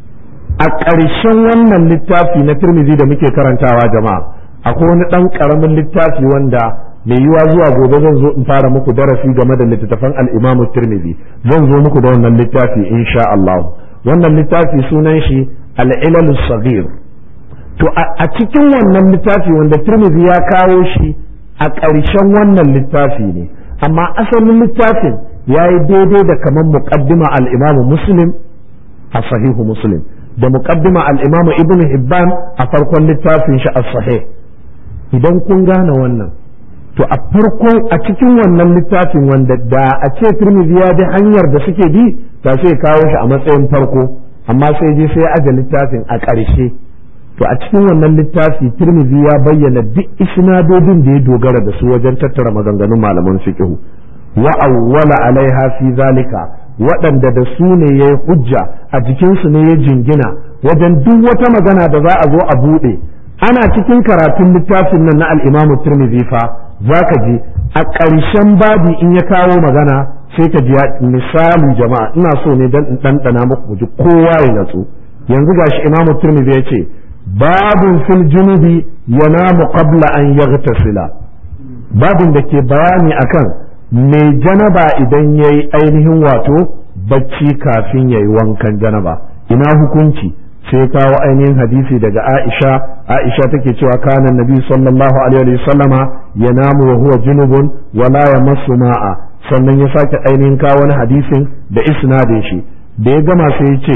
a ƙarshen wannan littafi na Tirmidhi da muke karantawa jama'a akwai wani ɗan ƙaramin littafi wanda mai yiwa zuwa gobe zan zo in fara muku darasi game da littattafan al-Imam Tirmidhi zan zo muku da wannan littafi insha Allah wannan littafi sunan shi al-Ilal saghir to a cikin wannan littafi wanda Tirmidhi ya kawo shi a ƙarshen wannan littafi ne amma asalin littafin ya yi daidai da kamar muqaddima al-Imam Muslim a sahihu Muslim da muqaddima al-Imam Ibn Hibban a farkon littafin shi as-sahih idan kun gane wannan to a farkon a cikin wannan littafin wanda da a ce Tirmidhi ya bi hanyar da suke bi ta sai kawo shi a matsayin farko amma sai je sai aje littafin a ƙarshe to a cikin wannan littafi Tirmidhi ya bayyana duk isnadodin da ya dogara da su wajen tattara maganganun malaman fiqh wa awwala alaiha fi zalika waɗanda da su ne ya hujja a jikinsu ne ya jingina wajen duk wata magana da za a zo a buɗe ana cikin karatun littafin nan na al'imamu turmizi fa za ka ji a ƙarshen babi in ya kawo magana sai ka ji misali jama'a ina so ne dan in ɗanɗana muku ji kowa ya natsu yanzu gashi imamu turmizi ya ce babin fil junubi yanamu qabla an yaghtasila babin da ke bayani akan mai janaba idan yayi ainihin wato bacci kafin yayi wankan janaba ina hukunci sai kawo ainihin hadisi daga Aisha Aisha take cewa kana nabi sallallahu alaihi wa sallama yanamu wa huwa junubun wa la yamassu ma'a sannan ya sake ainihin kawo wani hadisin da isnadin shi da ya gama sai ya ce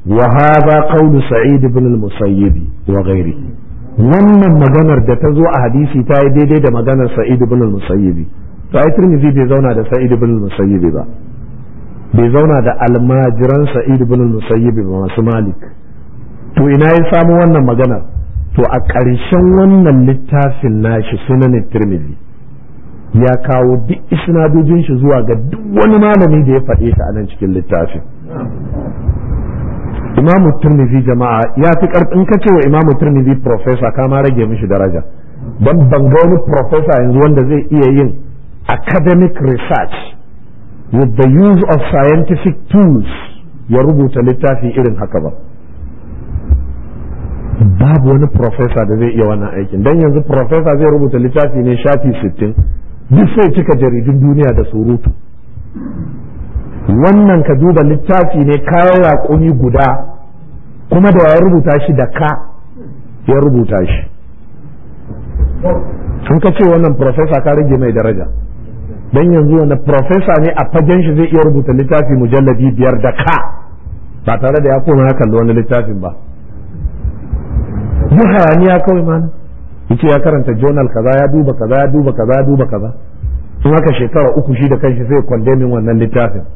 wa hadha qawlu sa'id ibn al-musayyib wa ghairihi wannan maganar da ta zo a hadisi ta yi daidai da maganar sa'id ibn al-musayyib to ai tirmidhi bai zauna da sa'id ibn al-musayyib ba bai zauna da almajiran sa'id ibn al-musayyib ba masu malik to ina ya samu wannan maganar to a ƙarshen wannan littafin nashi sunan tirmidhi ya kawo duk isnadojin shi zuwa ga duk wani malami da ya faɗe ta a nan cikin littafin imamu turmizi jama'a ya fi karfin ka ce wa imamu turmizi professor ka ma rage mishi daraja don ban ga wani professor yanzu wanda zai iya yin academic research with the use of scientific tools ya rubuta littafi irin haka ba babu wani professor da zai iya wannan aikin don yanzu professor zai rubuta littafi ne shafi sittin duk sai cika jaridun duniya da surutu wannan ka duba littafi ne kayan raƙumi guda kuma da ya rubuta shi da ka ya rubuta shi sun ka ce wannan profesa ka rage mai daraja don yanzu wani profesa ne a fagen shi zai iya rubuta littafi mujalladi biyar da ka ba tare da ya koma ya kalli wani littafin ba yi hayaniya kawai mana yace ya karanta journal kaza ya duba kaza ya duba kaza ya duba kaza in haka shekara uku shi da kanshi sai kwandemin wannan littafin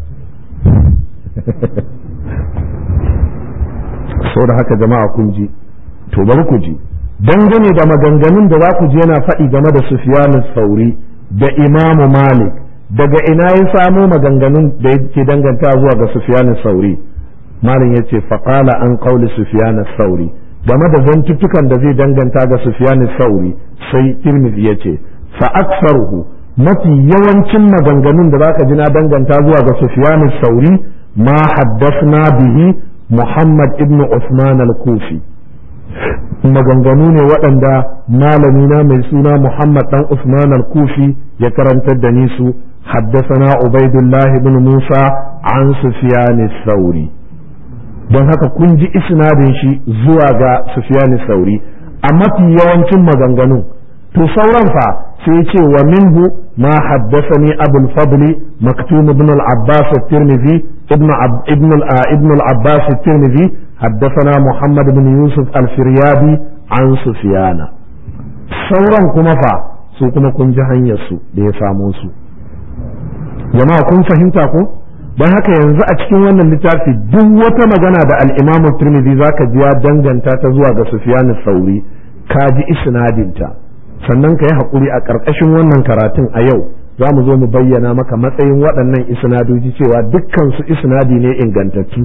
sau da haka jama'a kun ji to bari ku ji dangane da maganganun da za ku ji yana faɗi game da Sufyan sauri da Imamu Malik daga ina ya samo maganganun da yake danganta zuwa ga Sufyan sauri Malam ya ce faƙala an ƙauli Sufyan sauri game da zantuttukan da zai danganta ga Sufyan sauri sai Tirmidhi ya ce fa aksaruhu mafi yawancin maganganun da zaka ji na danganta zuwa ga Sufyan sauri ma haddasna bihi Muhammad ibn Usman al-Kufi maganganu ne waɗanda malamina mai suna Muhammad dan Usman al-Kufi ya karantar da ni su haddasana Ubaidullah ibn Musa an Sufyan sauri don haka kun ji isnadin shi zuwa ga Sufyan sauri a mafi yawancin maganganun to sauran fa sai ce wa minhu ma haddathani abul fadli maktum ibn al-abbas at-tirmidhi ibn ibn ibn al-abbas at-tirmidhi haddathana muhammad ibn yusuf al-firyadi an sufyana sauran kuma fa su kuma kun ji hanyar su da ya samo su jama'a kun fahimta ko don haka yanzu a cikin wannan littafi duk wata magana da al-imam at-tirmidhi zaka ji ya danganta ta zuwa ga sufyan sauri ka ji isnadinta sannan ka yi haƙuri a ƙarƙashin wannan karatun a yau za mu zo mu bayyana maka matsayin waɗannan isnadoji cewa dukkan su isnadi ne ingantattu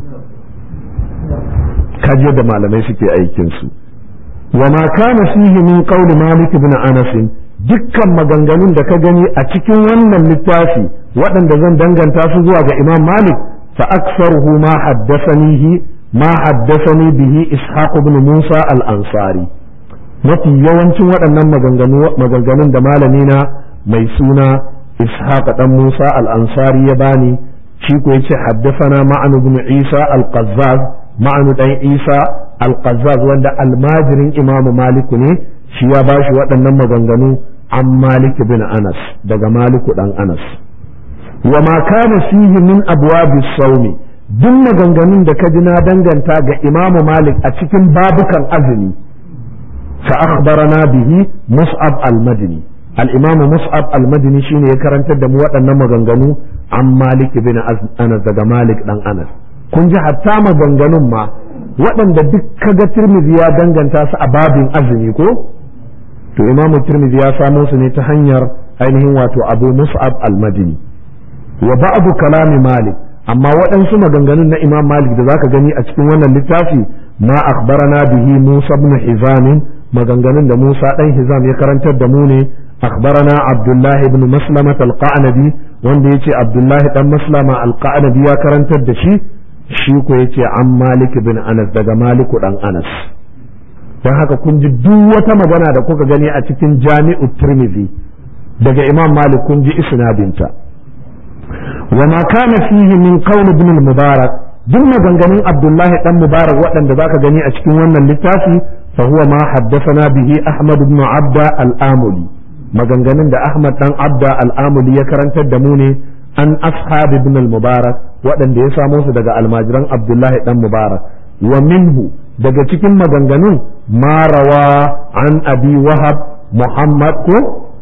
kaji yadda malamai suke aikin su wa ma kana fihi min qawli malik ibn anas dukkan maganganun da ka gani a cikin wannan littafi waɗanda zan danganta su zuwa ga imam malik fa aktsaruhu ma haddathanihi ma haddathani bihi ishaq ibn musa al-ansari mafi yawancin waɗannan maganganun da malamina mai suna ishaq dan musa al-ansari ya bani shi ko yace haddasana ma'anu ibn isa al-qazzaz ma'anu dan isa al-qazzaz wanda almajirin imamu maliku ne shi ya bashi waɗannan maganganu an malik bin anas daga maliku dan anas wa ma kana fihi min abwabi sawmi duk maganganun da ka ji na danganta ga imamu malik a cikin babukan azumi فأخبرنا به مصعب المدني الإمام مصعب المدني شيني يكرنت دم وأنا مغنغنو عن مالك بن أنس دقى مالك دان أنس kun ji hatta maganganun ma waɗanda duk kaga Tirmidhi ya danganta su a babin azumi ko to imamu Tirmidhi ya samo su ne ta hanyar ainihin wato Abu Mus'ab al-Madini wa ba'du kalami Malik amma waɗansu maganganun na Imam Malik da zaka gani a cikin wannan littafi ma akhbarana bihi Musa ibn Hizam maganganun da Musa dan Hizam ya karantar da mu ne akhbarana Abdullah ibn Maslama al-Qanabi wanda yace Abdullah dan Maslama al-Qanabi ya karantar da shi shi ko yace an Malik ibn Anas daga Malik dan Anas dan haka kun ji duk wata magana da kuka gani a cikin Jami'u Tirmidhi daga Imam Malik kun ji isnadinta wa ma kana fihi min qawl ibn al-Mubarak duk maganganun Abdullahi dan Mubarak waɗanda zaka gani a cikin wannan littafi fa huwa ma haddathana bihi Ahmad ibn Abda al-Amuli maganganun da Ahmad dan Abda al-Amuli ya karantar da mu ne an ashab ibn al-Mubarak waɗanda ya samo su daga almajiran Abdullahi dan Mubarak wa minhu daga cikin maganganun ma rawa an abi wahab muhammad ko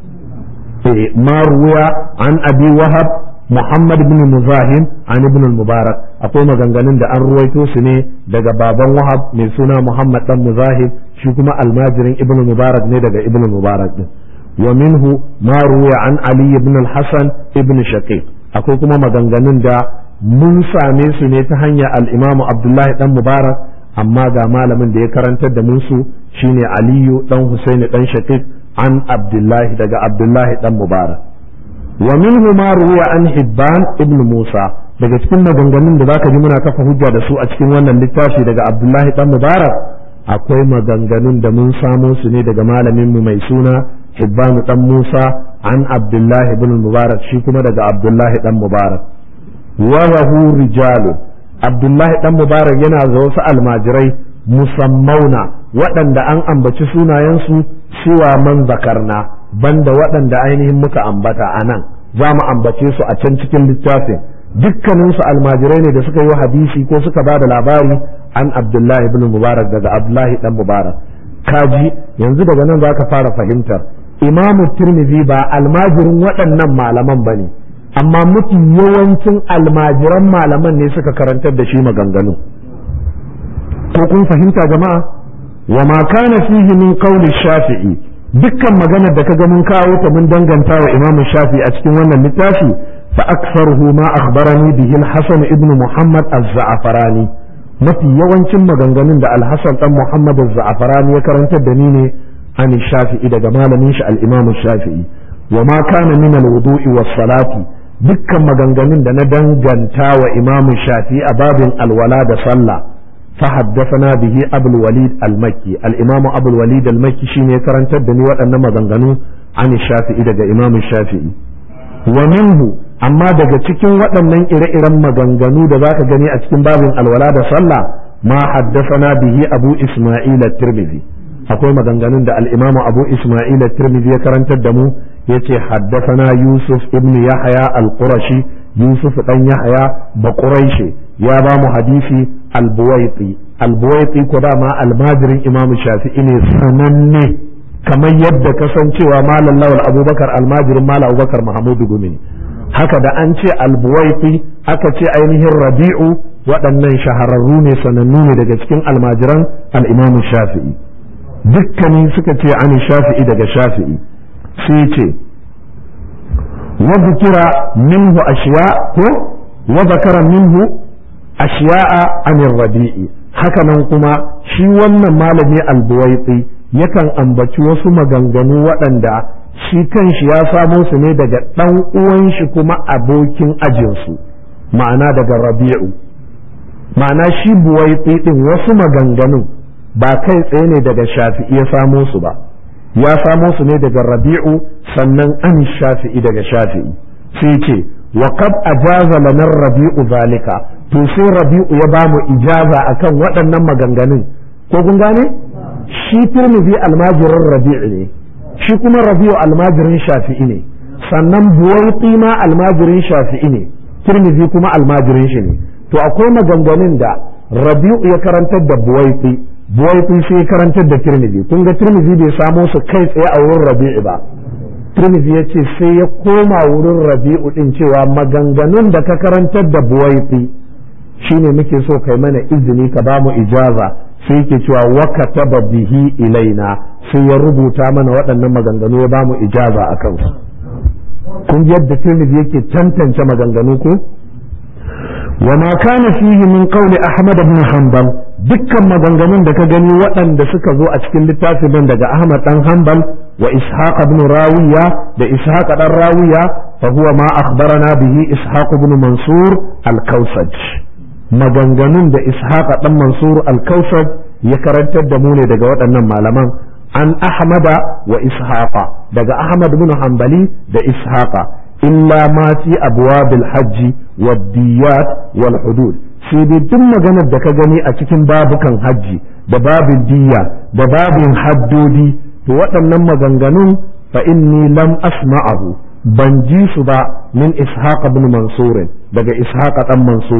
ma ruwa an abi wahab muhammad bin muzahim an ibn mubarak akwai maganganun da an ruwaito su ne daga baban wahab mai suna muhammad dan muzahim shi kuma almajirin ibn mubarak ne daga ibn mubarak din wa minhu ma ruwa an ali ibn al-hasan ibn shaqiq akwai kuma maganganun da mun same su ne ta hanyar al-imam abdullahi dan mubarak amma ga malamin da ya karantar da su shine aliyu dan husaini dan shaqiq an abdullahi daga abdullahi dan mubarak wa minhu ma ruwa an hibban ibn musa daga cikin maganganun da zaka ji muna kafa hujja da su a cikin wannan littafi daga abdullahi dan mubarak akwai maganganun da mun samo su ne daga malamin mu mai suna hibban dan musa an abdullahi ibn mubarak shi kuma daga abdullahi dan mubarak wa lahu rijalun abdullahi dan mubarak yana da wasu almajirai musammauna waɗanda an ambaci sunayensu cewa man zakarna banda waɗanda ainihin muka ambata a nan za mu ambace su a can cikin littafin dukkaninsu almajirai ne da suka yi hadisi ko suka ba da labari an abdullahi ibn mubarak daga abdullahi dan mubarak kaji yanzu daga nan za ka fara fahimtar imamu tirmidhi ba almajirin waɗannan malaman ba ne amma mafi yawancin almajiran malaman ne suka karantar da shi maganganu ko kun fahimta jama'a wa ma kana fihi min qawli shafi'i dukkan maganar da kaga mun kawo ta mun danganta wa imam shafi'i a cikin wannan littafi fa aktharuhu ma akhbarani bihi al-hasan ibn muhammad az-za'farani mafi yawancin maganganun da al-hasan dan muhammad az-za'farani ya karantar da ni ne an shafi'i daga malamin shi al-imam shafi'i wa ma kana min al-wudu'i was-salati dukkan maganganun da na danganta wa imam shafi'i a babin alwala da sallah فحدثنا به أبو الوليد المكي الإمام أبو الوليد المكي شيني كرن تدني وأن مغنغنو عن الشافعي دقى إمام الشافعي ومنه أما دقى تكين وأن إرى إرى مغنغنو دقى جني أتكين باب الولاد صلى ما حدثنا به أبو إسماعيل الترمذي akwai maganganun da al'imamu abu ismail tirmidhi ya karantar da mu ya ce haddasana yusuf ibn yahya al-qurashi yusuf dan yahya ba quraishi ya ba mu hadisi al-buwaiti al-buwaiti ko dama almajirin imamu shafi'i ne sananne kamar yadda kasancewa malam lawal abubakar almajirin malam abubakar mahamudu gumi haka da an ce al-buwaiti aka ce ainihin rabi'u waɗannan shahararru ne sanannu ne daga cikin almajiran al-imamu shafi'i dukkanin suka ce an shafi'i daga shafi'i sai ce wa zikira minhu ashiya ko wa zakara minhu ashiya'a anir rabi'i haka nan kuma shi wannan malami albuwaitsi yakan ambaci wasu maganganu waɗanda shi kanshi ya samo su ne daga ɗan uwan shi kuma abokin ajinsu ma'ana daga rabi'u ma'ana shi buwaitsi ɗin wasu maganganun ba kai tsaye ne daga shafi'i ya samo su ba ya samo su ne daga rabi'u sannan an shafi'i daga shafi'i sai ce wa qad ajaza lana rabi'u zalika to sai rabi'u ya bamu ijaza akan waɗannan maganganun ko kun gane shi tirmidhi almajirin rabi'u ne shi kuma rabi'u almajirin shafi'i ne sannan buwaiti ma almajirin shafi'i ne tirmidhi kuma almajirin shi ne to akwai maganganun da rabi'u ya karantar da buwaiti buwaiti sai ya karantar da tirmidhi kun ga tirmidhi bai samo su kai tsaye a wurin rabi'u ba tirmidhi ya ce sai ya koma wurin rabi'u din cewa maganganun da ka karantar da buwaiti shine muke so kai mana izini ka ba mu ijaza sai yake cewa waka taba bihi ilaina sai ya rubuta mana waɗannan maganganu ya ba mu ijaza a kansu kun yadda tirmidhi yake tantance maganganu ko وما كان فيه من قول أحمد بن حنبل dukkan maganganun da ka gani waɗanda suka zo a cikin littafin nan daga Ahmad dan Hanbal wa Ishaq ibn Rawiya da Ishaq dan Rawiya fa huwa ma akhbarana bihi Ishaq ibn Mansur al-Kausaj maganganun da Ishaq dan Mansur al-Kausaj ya karantar da mu ne daga waɗannan malaman an Ahmada wa Ishaqa daga Ahmad ibn Hanbali da Ishaqa illa ma fi abwabil hajji wad diyat wal hudud sai dai duk maganar da ka gani a cikin babukan hajji da babin diya da babin haddodi to waɗannan maganganun fa inni lam asma'ahu ban ji su ba min ishaq ibn mansur daga ishaq dan mansur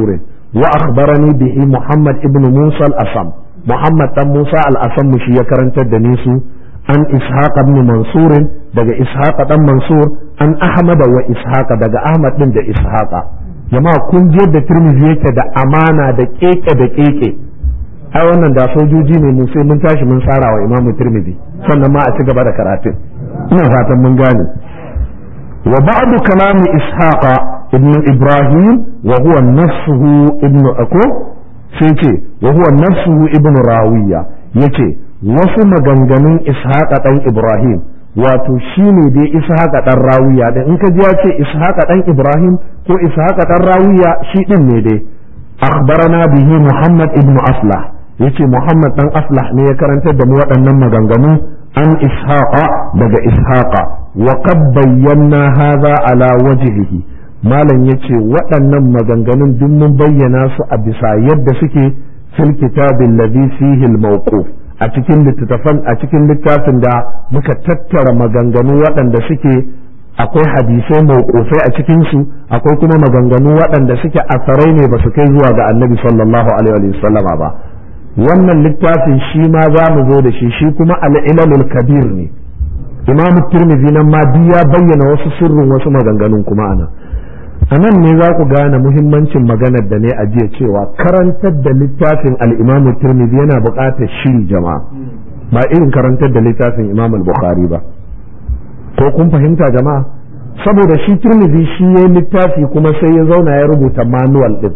wa akhbarani bihi Muhammad ibn Musa al-Asam Muhammad dan Musa al-Asam shi ya karantar da ni su an Ishaq ibn Mansur daga Ishaq dan Mansur an Ahmad wa Ishaq daga Ahmad din da Ishaq jama'a kun je da Tirmidhi yake da amana da keke da keke ai wannan da sojoji ne mu sai mun tashi mun tsara wa Imam Tirmidhi sannan ma a ci gaba da karatun ina fatan mun gane wa ba'du kalami Ishaq ibn Ibrahim wa huwa nafsuhu ibn Ako sai ce wa huwa nafsuhu ibn Rawiya yace wasu maganganun ishaqa dan ibrahim wato shine dai ishaqa dan rawiya da in ka ji ya ce ishaqa dan ibrahim ko ishaqa dan rawiya shi din ne dai akhbarana bihi muhammad ibn aslah yace muhammad dan aslah ne ya karantar da mu waɗannan maganganu an ishaqa daga ishaqa wa qad bayyana hadha ala wajhihi malam yace waɗannan maganganun duk mun bayyana su a bisa yadda suke fil kitabil ladhi fihi al-mawquf a cikin littattafan a cikin littafin da muka tattara maganganu waɗanda suke akwai hadisai mawqufai a cikin su akwai kuma maganganu waɗanda suke asarai ne ba su kai zuwa ga annabi sallallahu alaihi wa sallama ba wannan littafin shi ma za mu zo da shi shi kuma al-ilalul kabir ne imam tirmidhi nan ma ya bayyana wasu sirrin wasu maganganun kuma anan a nan ne za ku gane muhimmancin maganar da ne a jiya cewa karantar da littafin al'imamu tirmidhi yana buƙatar shiri jama'a ba irin karantar da littafin imam al-bukhari ba ko kun fahimta jama'a saboda shi tirmidhi shi ya littafi kuma sai ya zauna ya rubuta manual din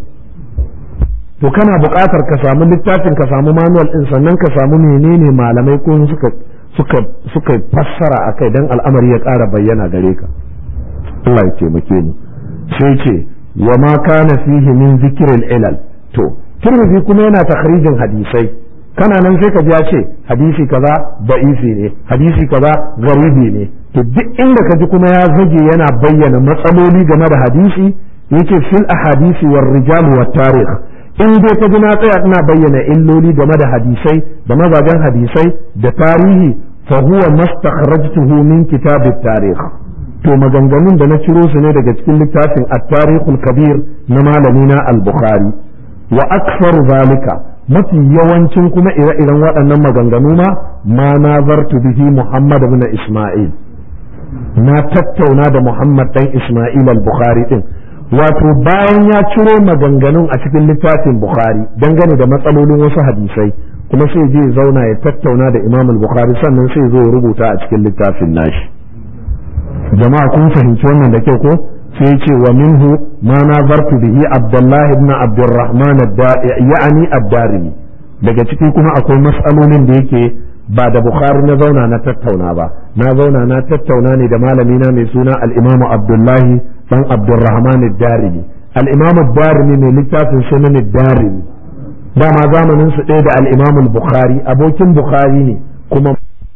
to kana buƙatar ka samu littafin ka samu manual din sannan ka samu menene malamai ko suka suka suka fassara akai dan al'amari ya ƙara bayyana gare ka Allah ya taimake mu sai ce wa ma kana fihi min zikirin ilal to tirmidhi kuma yana takhrijin hadisai kana nan sai ka ji ya ce hadisi kaza da'ifi ne hadisi kaza garibi ne to duk inda ka ji kuma ya zage yana bayyana matsaloli game da hadisi yake fil ahadisi war rijal wat tarikh in dai ka ji na tsaya ina bayyana illoli game da hadisai da mazajen hadisai da tarihi fa huwa mastakhrajtuhu min kitab at-tarikh to maganganun da na ciro su ne daga cikin littafin at-tarikhul kabir na malamina al-bukhari wa aktharu zalika mafi yawancin kuma ire-iren waɗannan maganganu ma ma nazartu bihi muhammad ibn isma'il na tattauna da muhammad dan isma'il al-bukhari din wato bayan ya ciro maganganun a cikin littafin bukhari dangane da matsalolin wasu hadisai kuma sai je zauna ya tattauna da imam al-bukhari sannan sai zo ya rubuta a cikin littafin nashi jama'a kun fahimci wannan da kyau ko sai ce wa minhu ma nazartu bihi abdullahi ibn abdurrahman ya'ani ad-darimi daga ciki kuma akwai mas'alolin da yake ba da bukhari na zauna na tattauna ba na zauna na tattauna ne da malamina mai suna al-imam abdullahi dan abdurrahman ad-darimi al-imam ad-darimi mai littafin sunan ad-darimi dama zamanin su ɗaya da al-imam al-bukhari abokin bukhari ne kuma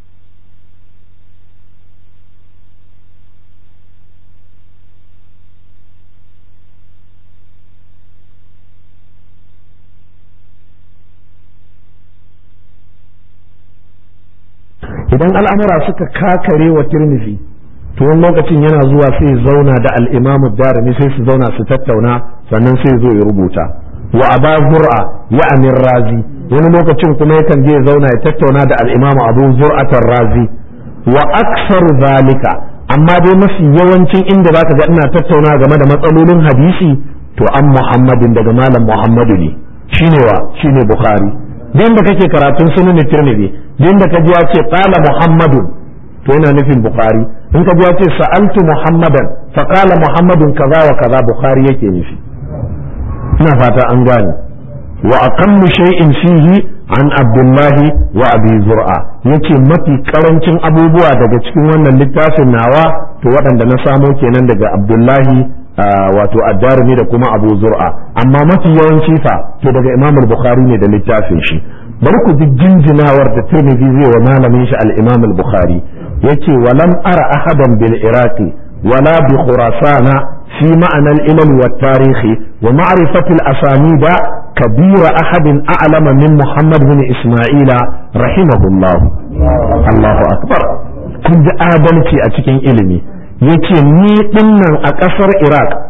idan al'amura suka kakare wa tirmizi to wani lokacin yana zuwa sai zauna da al'imamu darimi sai su zauna su tattauna sannan sai zo ya rubuta wa aba zur'a ya amin razi wani lokacin kuma yakan je zauna ya tattauna da al'imamu abu zur'atar razi wa aksar zalika amma dai mafi yawancin inda zaka ga ina tattauna game da matsalolin hadisi to an muhammadin daga malam muhammadu ne shine wa shine bukhari din da kake karatun sunan tirmidhi din da kaji ya ce qala muhammadun to yana nufin bukhari in kaji ya ce sa'altu muhammadan fa qala muhammadun kaza wa kaza bukhari yake nufi ina fata an gane wa aqallu shay'in fihi an abdullahi wa abi zur'a yace mafi karancin abubuwa daga cikin wannan littafin nawa to waɗanda na samo kenan daga abdullahi wato addarumi da kuma abu zur'a amma mafi yawanci fa to daga imam al-bukhari ne da littafin shi bari ku ji jinjinawar da tirmidhi zai wa malamin shi al-imam al-bukhari yace walam ara ahadan bil iraqi wala bi khurasana fi ma'ana al-ilm wa tarikh wa ma'rifati al-asanid kabira ahadin a'lama min muhammad bin isma'ila rahimahullah Allahu akbar kun ji adalci a cikin ilimi yace ni dinnan a ƙasar Iraq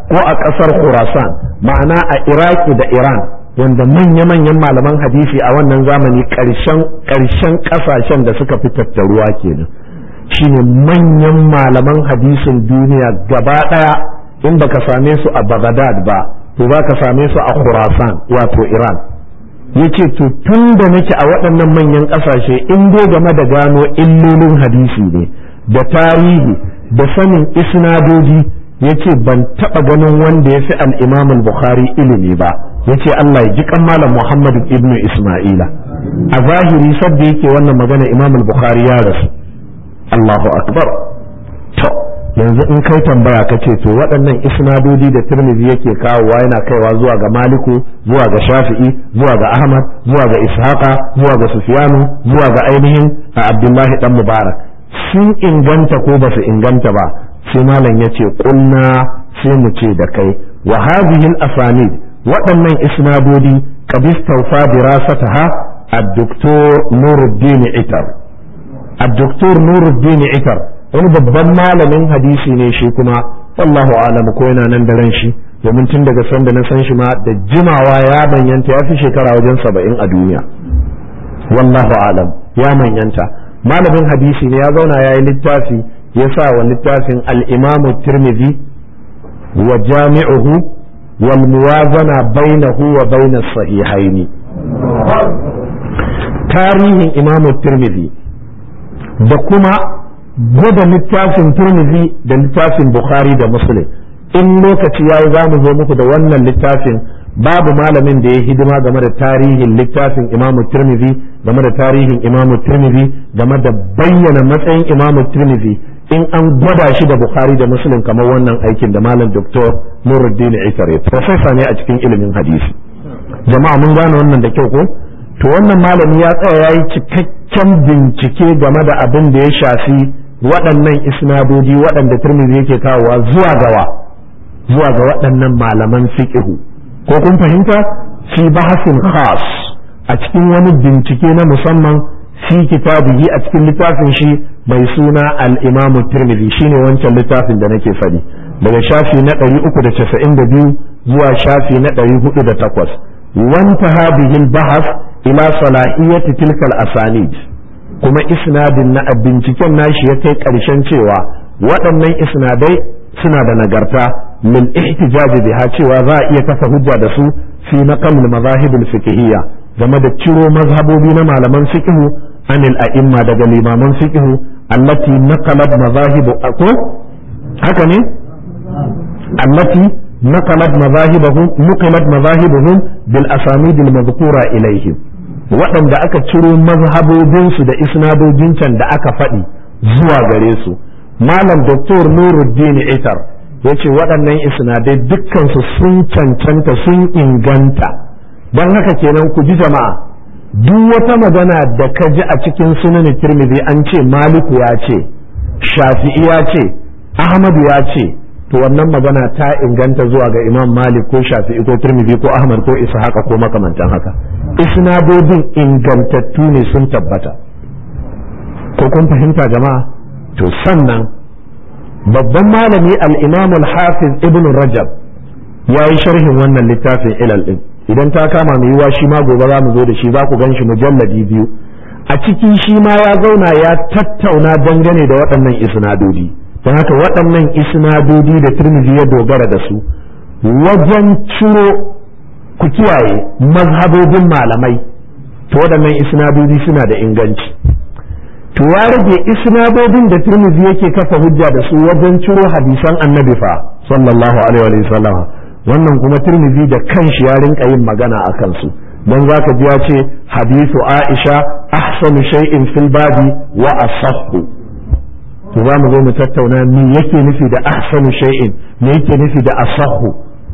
ko a ƙasar khurasan ma'ana a iraki da iran wanda manya-manyan malaman hadisi a wannan zamani ƙarshen ƙasashen da suka fi tattaruwa kenan shine manyan malaman hadisin duniya gaba ɗaya in baka same su a Baghdad ba to za ka same su a Khurasan wato Iran yace to tun da nake a waɗannan manyan ƙasashe in dai game da gano illolin hadisi ne da tarihi da sanin isnadoji yace ban taɓa ganin wanda ya fi al-Imam al-Bukhari ilimi ba yace Allah ya ji kan malam Muhammad ibn Isma'ila a zahiri sadda yake wannan magana Imam al-Bukhari ya rasu Allahu akbar to yanzu in kai tambaya ka ce to waɗannan isnadodi da Tirmidhi yake kawowa yana kaiwa zuwa ga Maliku zuwa ga Shafi'i zuwa ga Ahmad zuwa ga Ishaqa zuwa ga Sufyanu zuwa ga ainihin Abdullahi dan Mubarak sun inganta ko ba su inganta ba sai malam yace kulna sai mu ce da kai wa hadhihi al-asanid waɗannan isnadodi qad istawfa dirasataha الدكتور نور الدين عتر الدكتور نور الدين عتر wani babban malamin hadisi ne shi kuma wallahu alam ko yana nan da ran shi domin tun daga sanda na san shi ma da jimawa ya manyanta ya fi shekara wajen saba'in a duniya wallahu alam ya manyanta malamin hadisi ne ya zauna ya yi littafi ya sa wa littafin al-imamu tirmidhi wa jami'uhu wal muwazana bainahu wa bainas sahihaini tarihin imamu tirmidhi da kuma gwada littafin turmizi da littafin bukhari da muslim in lokaci yayi za mu zo muku da wannan littafin babu malamin da ya hidima game da tarihin littafin imamu turmizi game da tarihin imamu turmizi game da bayyana matsayin imamu turmizi in an gwada shi da bukhari da muslim kamar wannan aikin da malam doktor nuruddin itare profesa ne a cikin ilimin hadisi jama'a mun gane wannan da kyau ko to wannan malami ya tsaya ya yi cikakken bincike game da abin da ya shafi waɗannan isnadodi waɗanda turmizi yake kawowa zuwa gawa zuwa ga waɗannan malaman fiqhu ko kun fahimta fi bahasin khas a cikin wani bincike na musamman fi kitabihi a cikin littafin shi mai suna al-imam tirmidhi shine wancan littafin da nake faɗi daga shafi na 392 zuwa shafi na 408 وانتهى به البحث ila salahiyati tilkal asanid kuma isnadin na binciken nashi ya kai ƙarshen cewa waɗannan isnadai suna da nagarta lil ihtijaj biha cewa za a iya kafa hujja da su fi naqal mazahib al fiqhiyya game da ciro mazhabobi na malaman fiqhu anil a'imma daga limaman fiqhu allati naqalat mazahib ko haka ne allati نقلت مذاهبهم نقلت مذاهبهم بالأسانيد المذكورة إليهم waɗanda aka ciro mazhabobinsu da isnadojin can da aka faɗi zuwa gare su malam doktor nuruddin itar ya ce waɗannan isnadai dukkansu sun cancanta sun inganta don haka kenan ku ji jama'a duk wata magana da ka ji a cikin sunan tirmidhi an ce maliku ya ce shafi'i ya ce ahmadu ya ce to wannan magana ta inganta zuwa ga imam malik ko shafi'i ko turmidi ko ahmad ko ishaqa ko makamantan haka isnadodin ingantattu ne sun tabbata ko kun fahimta jama'a to sannan babban malami al-imam al-hafiz ibn rajab ya yi sharhin wannan littafin ilal din idan ta kama mai yiwa shi ma gobe za mu zo da shi za ku gan shi mujalladi biyu a cikin shi ma ya zauna ya tattauna dangane da waɗannan isnadodi don haka waɗannan isnadodi da turmizi ya dogara da su wajen ciro ku kiyaye mazhabobin malamai to waɗannan isnadodi suna da inganci to ya rage isnadodin da turmizi yake kafa hujja da su wajen ciro hadisan annabi fa sallallahu alaihi wa sallam wannan kuma turmizi da kanshi ya rinka yin magana a kansu don zaka ji ya ce hadisu aisha ahsanu shay'in fil babi wa asahhu to za mu zo mu tattauna me yake nufi da ahsanu shay'in me yake nufi da asahu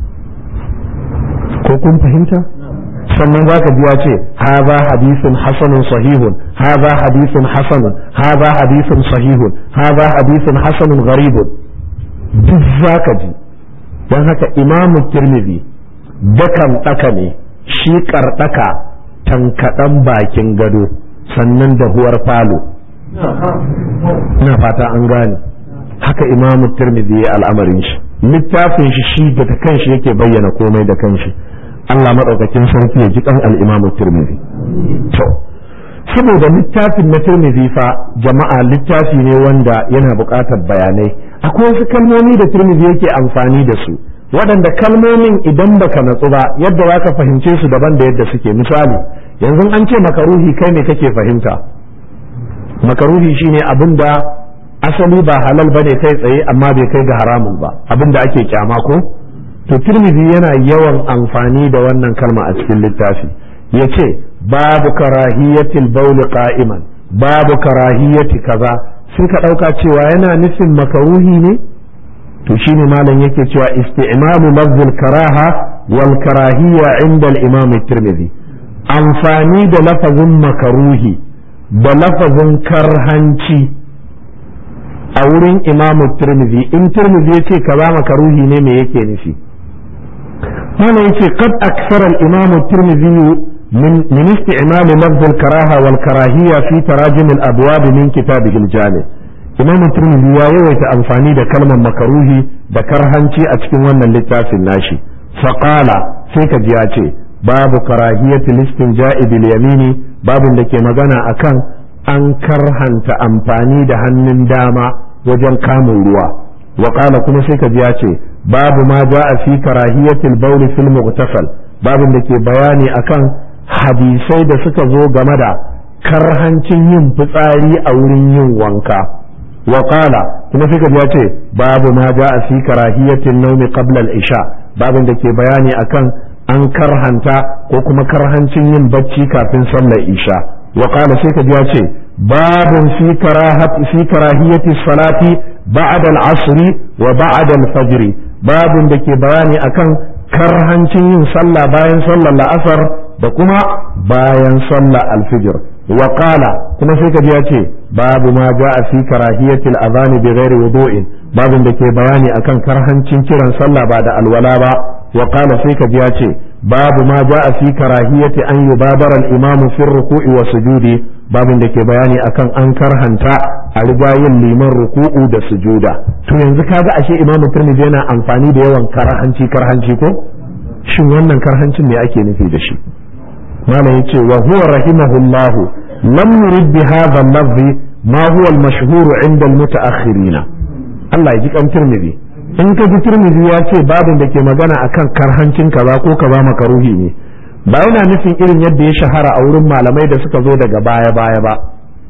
ko kun fahimta sannan za ka biya ce haza hadisun hasanun sahihun haza hadisun hasanun haza hadisun sahihun haza hadisun hasanun gharibun duk za ka ji don haka imamu tirmidhi dakan ɗaka ne shi karɗaka tankaɗan bakin gado sannan da huwar falo ina fata an gane haka imamu tirmidhi ya al'amarin shi littafin shi shi da kanshi yake bayyana komai da kanshi Allah madaukakin sarki ya ji kan al-imamu tirmidhi to saboda littafin na tirmidhi fa jama'a littafi ne wanda yana buƙatar bayanai akwai wasu kalmomi da tirmidhi yake amfani da su waɗanda kalmomin idan baka natsu ba yadda za ka fahimce su daban da yadda suke misali yanzu an ce makaruhi kai ne kake fahimta makaruhi shine abin da asali ba halal bane kai tsaye amma bai kai ga haramun ba abin da ake kyama ko to tirmidhi yana yawan amfani da wannan kalma a cikin littafi yace babu karahiyatil bauli qa'iman babu karahiyati kaza sai ka ɗauka cewa yana nufin makaruhi ne to shine malam yake cewa isti'malu lafzul karaha wal karahiyya inda al-imam tirmidhi amfani da lafazin makaruhi da lafazin karhanci a wurin imam tirmidhi in tirmidhi yace kaza makaruhi ne me yake nufi malam yace qad aksara al-imam tirmidhi من من استعمال لفظ الكراهة والكراهية في تراجم الأبواب من كتابه الجامع imam turmizi ya yawaita amfani da kalmar makaruhi da karhanci a cikin wannan littafin nashi faqala sai ka ji ya ce babu karahiyati listin ja'ibil yamini babin da ke magana akan an karhanta amfani da hannun dama wajen kamun ruwa wa qala kuma sai ka ji ya ce babu ma ja'a fi karahiyatil bawl fil mughtasal babin da ke bayani akan hadisai da suka zo game da karhancin yin fitsari a wurin yin wanka وقال kuma sai ka ya ce babu ma ja a fi karahiyatin naumi qabla al-isha babin da ke bayani akan an karhanta ko kuma karhancin yin bacci kafin sallar isha wa qala sai ka ya ce babun fi karahati fi karahiyati salati ba'da al-asr wa ba'da al-fajr babin da ke bayani akan karhancin yin sallah bayan sallar la'asar da kuma bayan sallar al-fajr wa qala kuma sai ka ya ce babu ma ja'a fi karahiyatil adhan bi ghairi wudu'in babin da ke bayani akan karhancin kiran sallah ba da alwala ba wa qala sai ka ya ce babu ma ja'a fi karahiyati an yubadara al-imam fi ruku'i wa sujudi babin da ke bayani akan an karhanta a riga yin liman ruku'u da sujuda to yanzu kaga ashe imam Tirmidhi yana amfani da yawan karhanci karhanci ko shin wannan karhancin ne ake nufi da shi malam yace wa huwa rahimahullahu lam yurid bi hadha al-lafz ma huwa al-mashhur 'inda al-mutaakhirin Allah ya ji kan Tirmidhi in ka ji Tirmidhi ya ce babin da ke magana akan karhancin kaza ko kaza makaruhi ne ba yana nufin irin yadda ya shahara a wurin malamai da suka zo daga baya baya ba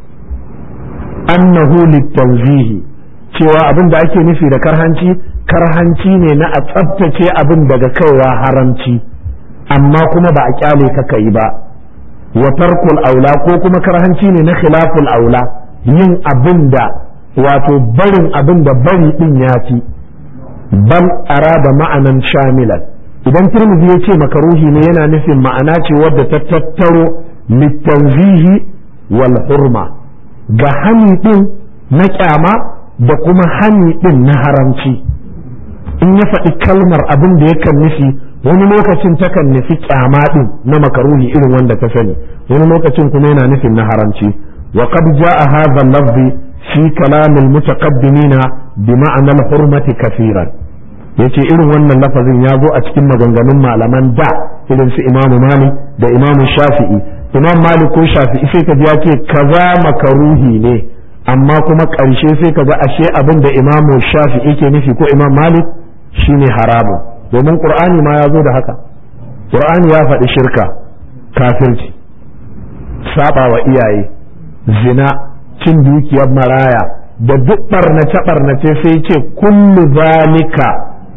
annahu litanzihi cewa abin da ake nufi da karhanci karhanci ne na a tsaftace abin daga kaiwa haramci amma kuma ba a kyale ka yi ba wa tarkul aula ko kuma karhanci ne na khilaful aula yin abin da wato barin abin da bari din ya fi bal arada ma'anan shamilan idan turmizi ya ce makaruhi ne yana nufin ma'ana ce wadda ta tattaro litanzihi wal hurma ga hani din na kyama da kuma hani din na haramci in ya faɗi kalmar abin da yakan nufi wani lokacin takan nufi kyama din na makaruhi irin wanda ka sani wani lokacin kuma yana nufin na haramci wa qad jaa hadha al-lafzi fi kalam al-mutaqaddimina bi ma'na al-hurmati kaseeran yace irin wannan lafazin ya zo a cikin maganganun malaman da irin su Imam Malik da Imam Shafi'i Imam Malik ko Shafi'i sai ka ji ya ce kaza makaruhi ne amma kuma ƙarshe sai ka ga ashe abin da Imam Shafi'i ke nufi ko Imam Malik shine haramun domin Qur'ani ma ya zo da haka Qur'ani ya faɗi shirka kafirci saba wa iyaye zina cin dukiyar maraya da duk barnace barnace sai ce kullu zalika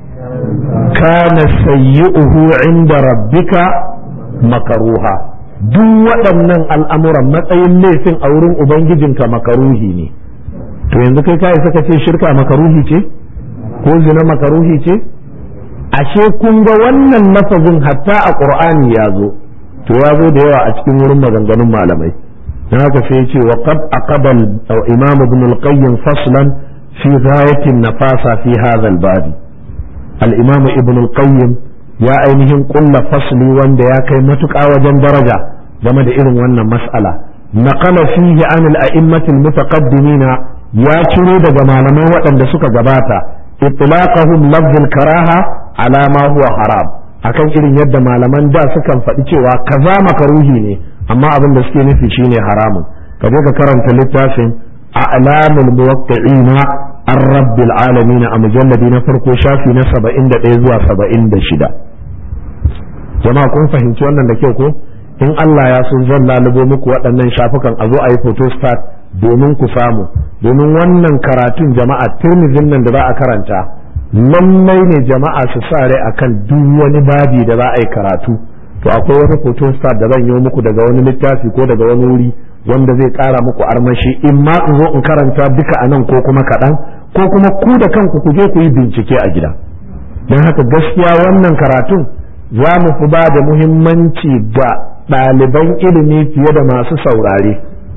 kana sayyi'uhu inda rabbika makaruha duk waɗannan al'amuran matsayin laifin a wurin ubangijinka makaruhi ne to yanzu kai kai saka ce shirka makaruhi ce ko zina makaruhi ce ashe kun ga wannan lafazin hatta a qur'ani ya zo to ya zo da yawa a cikin wurin maganganun malamai na haka sai ce wa qad aqaba imam ibn al-qayyim faslan fi ghayatin nafasa fi hadha al-bab al-imam ibn al-qayyim ya ainihin kulla fasli wanda ya kai matuƙa wajen daraja game da irin wannan mas'ala naqala fihi an al-a'immat al-mutaqaddimina ya ciro daga malamai waɗanda suka gabata itlaqahum lafzul karaha ala ma huwa haram akan irin yadda malaman da sukan faɗi cewa kaza makaruhi ne amma abin da suke nufi shine haramun ka je ka karanta littafin a'lamul muwaqqi'ina ar-rabbil alamin a mujalladi na farko shafi na 71 zuwa 76 jama'a kun fahimci wannan da kyau ko in Allah ya so zan lalubo muku waɗannan shafukan a zo a yi photostat domin ku samu domin wannan karatun jama'a turmizin nan da za a karanta lallai ne jama'a su sa rai akan duk wani babi da za a yi karatu to akwai wani photostat da zan yi muku daga wani littafi ko daga wani wuri wanda zai ƙara muku armashi in ma in zo in karanta duka a nan ko kuma kaɗan ko kuma ku da kanku ku je ku yi bincike a gida don haka gaskiya wannan karatun za mu fi ba da muhimmanci ga ɗaliban ilimi fiye da masu saurare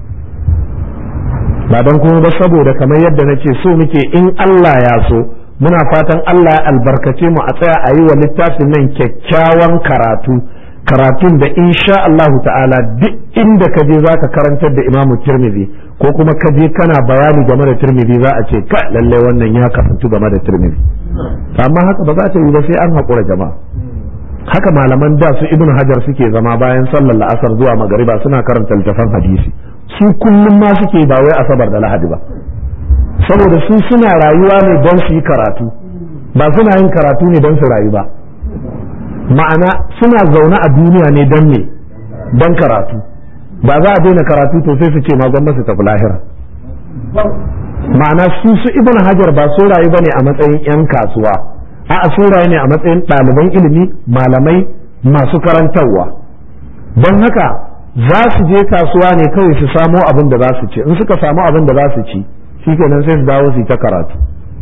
ba don kuma ba saboda kamar yadda na ce so muke in Allah ya so muna fatan Allah ya albarkace mu a tsaya a yi wa littafin nan kyakkyawan karatu karatun da insha Allahu ta'ala duk inda ka je zaka karantar da Imam Tirmidhi ko kuma ka je kana bayani game da Tirmidhi za a ce ka lalle wannan ya kafantu game da Tirmidhi amma haka ba za ta yi ba sai an haƙura jama'a haka malaman da su Ibn Hajar suke zama bayan sallar la'asar zuwa magariba suna karanta littafan hadisi su kullum ma suke ba wai asabar da lahadi ba saboda su suna rayuwa ne don su yi karatu ba suna yin karatu ne don su rayu ba ma'ana suna zaune a duniya ne don me don karatu ba za a daina karatu to sai su ce ma gwamnati su tafi lahira ma'ana su su ibn hajar ba su rayu bane a matsayin yan kasuwa a'a su rayu ne a matsayin ɗaliban ilimi malamai masu karantarwa don haka za su je kasuwa ne kawai su samo abin da za su ci in suka samu abin da za su ci shikenan sai su dawo su yi ta karatu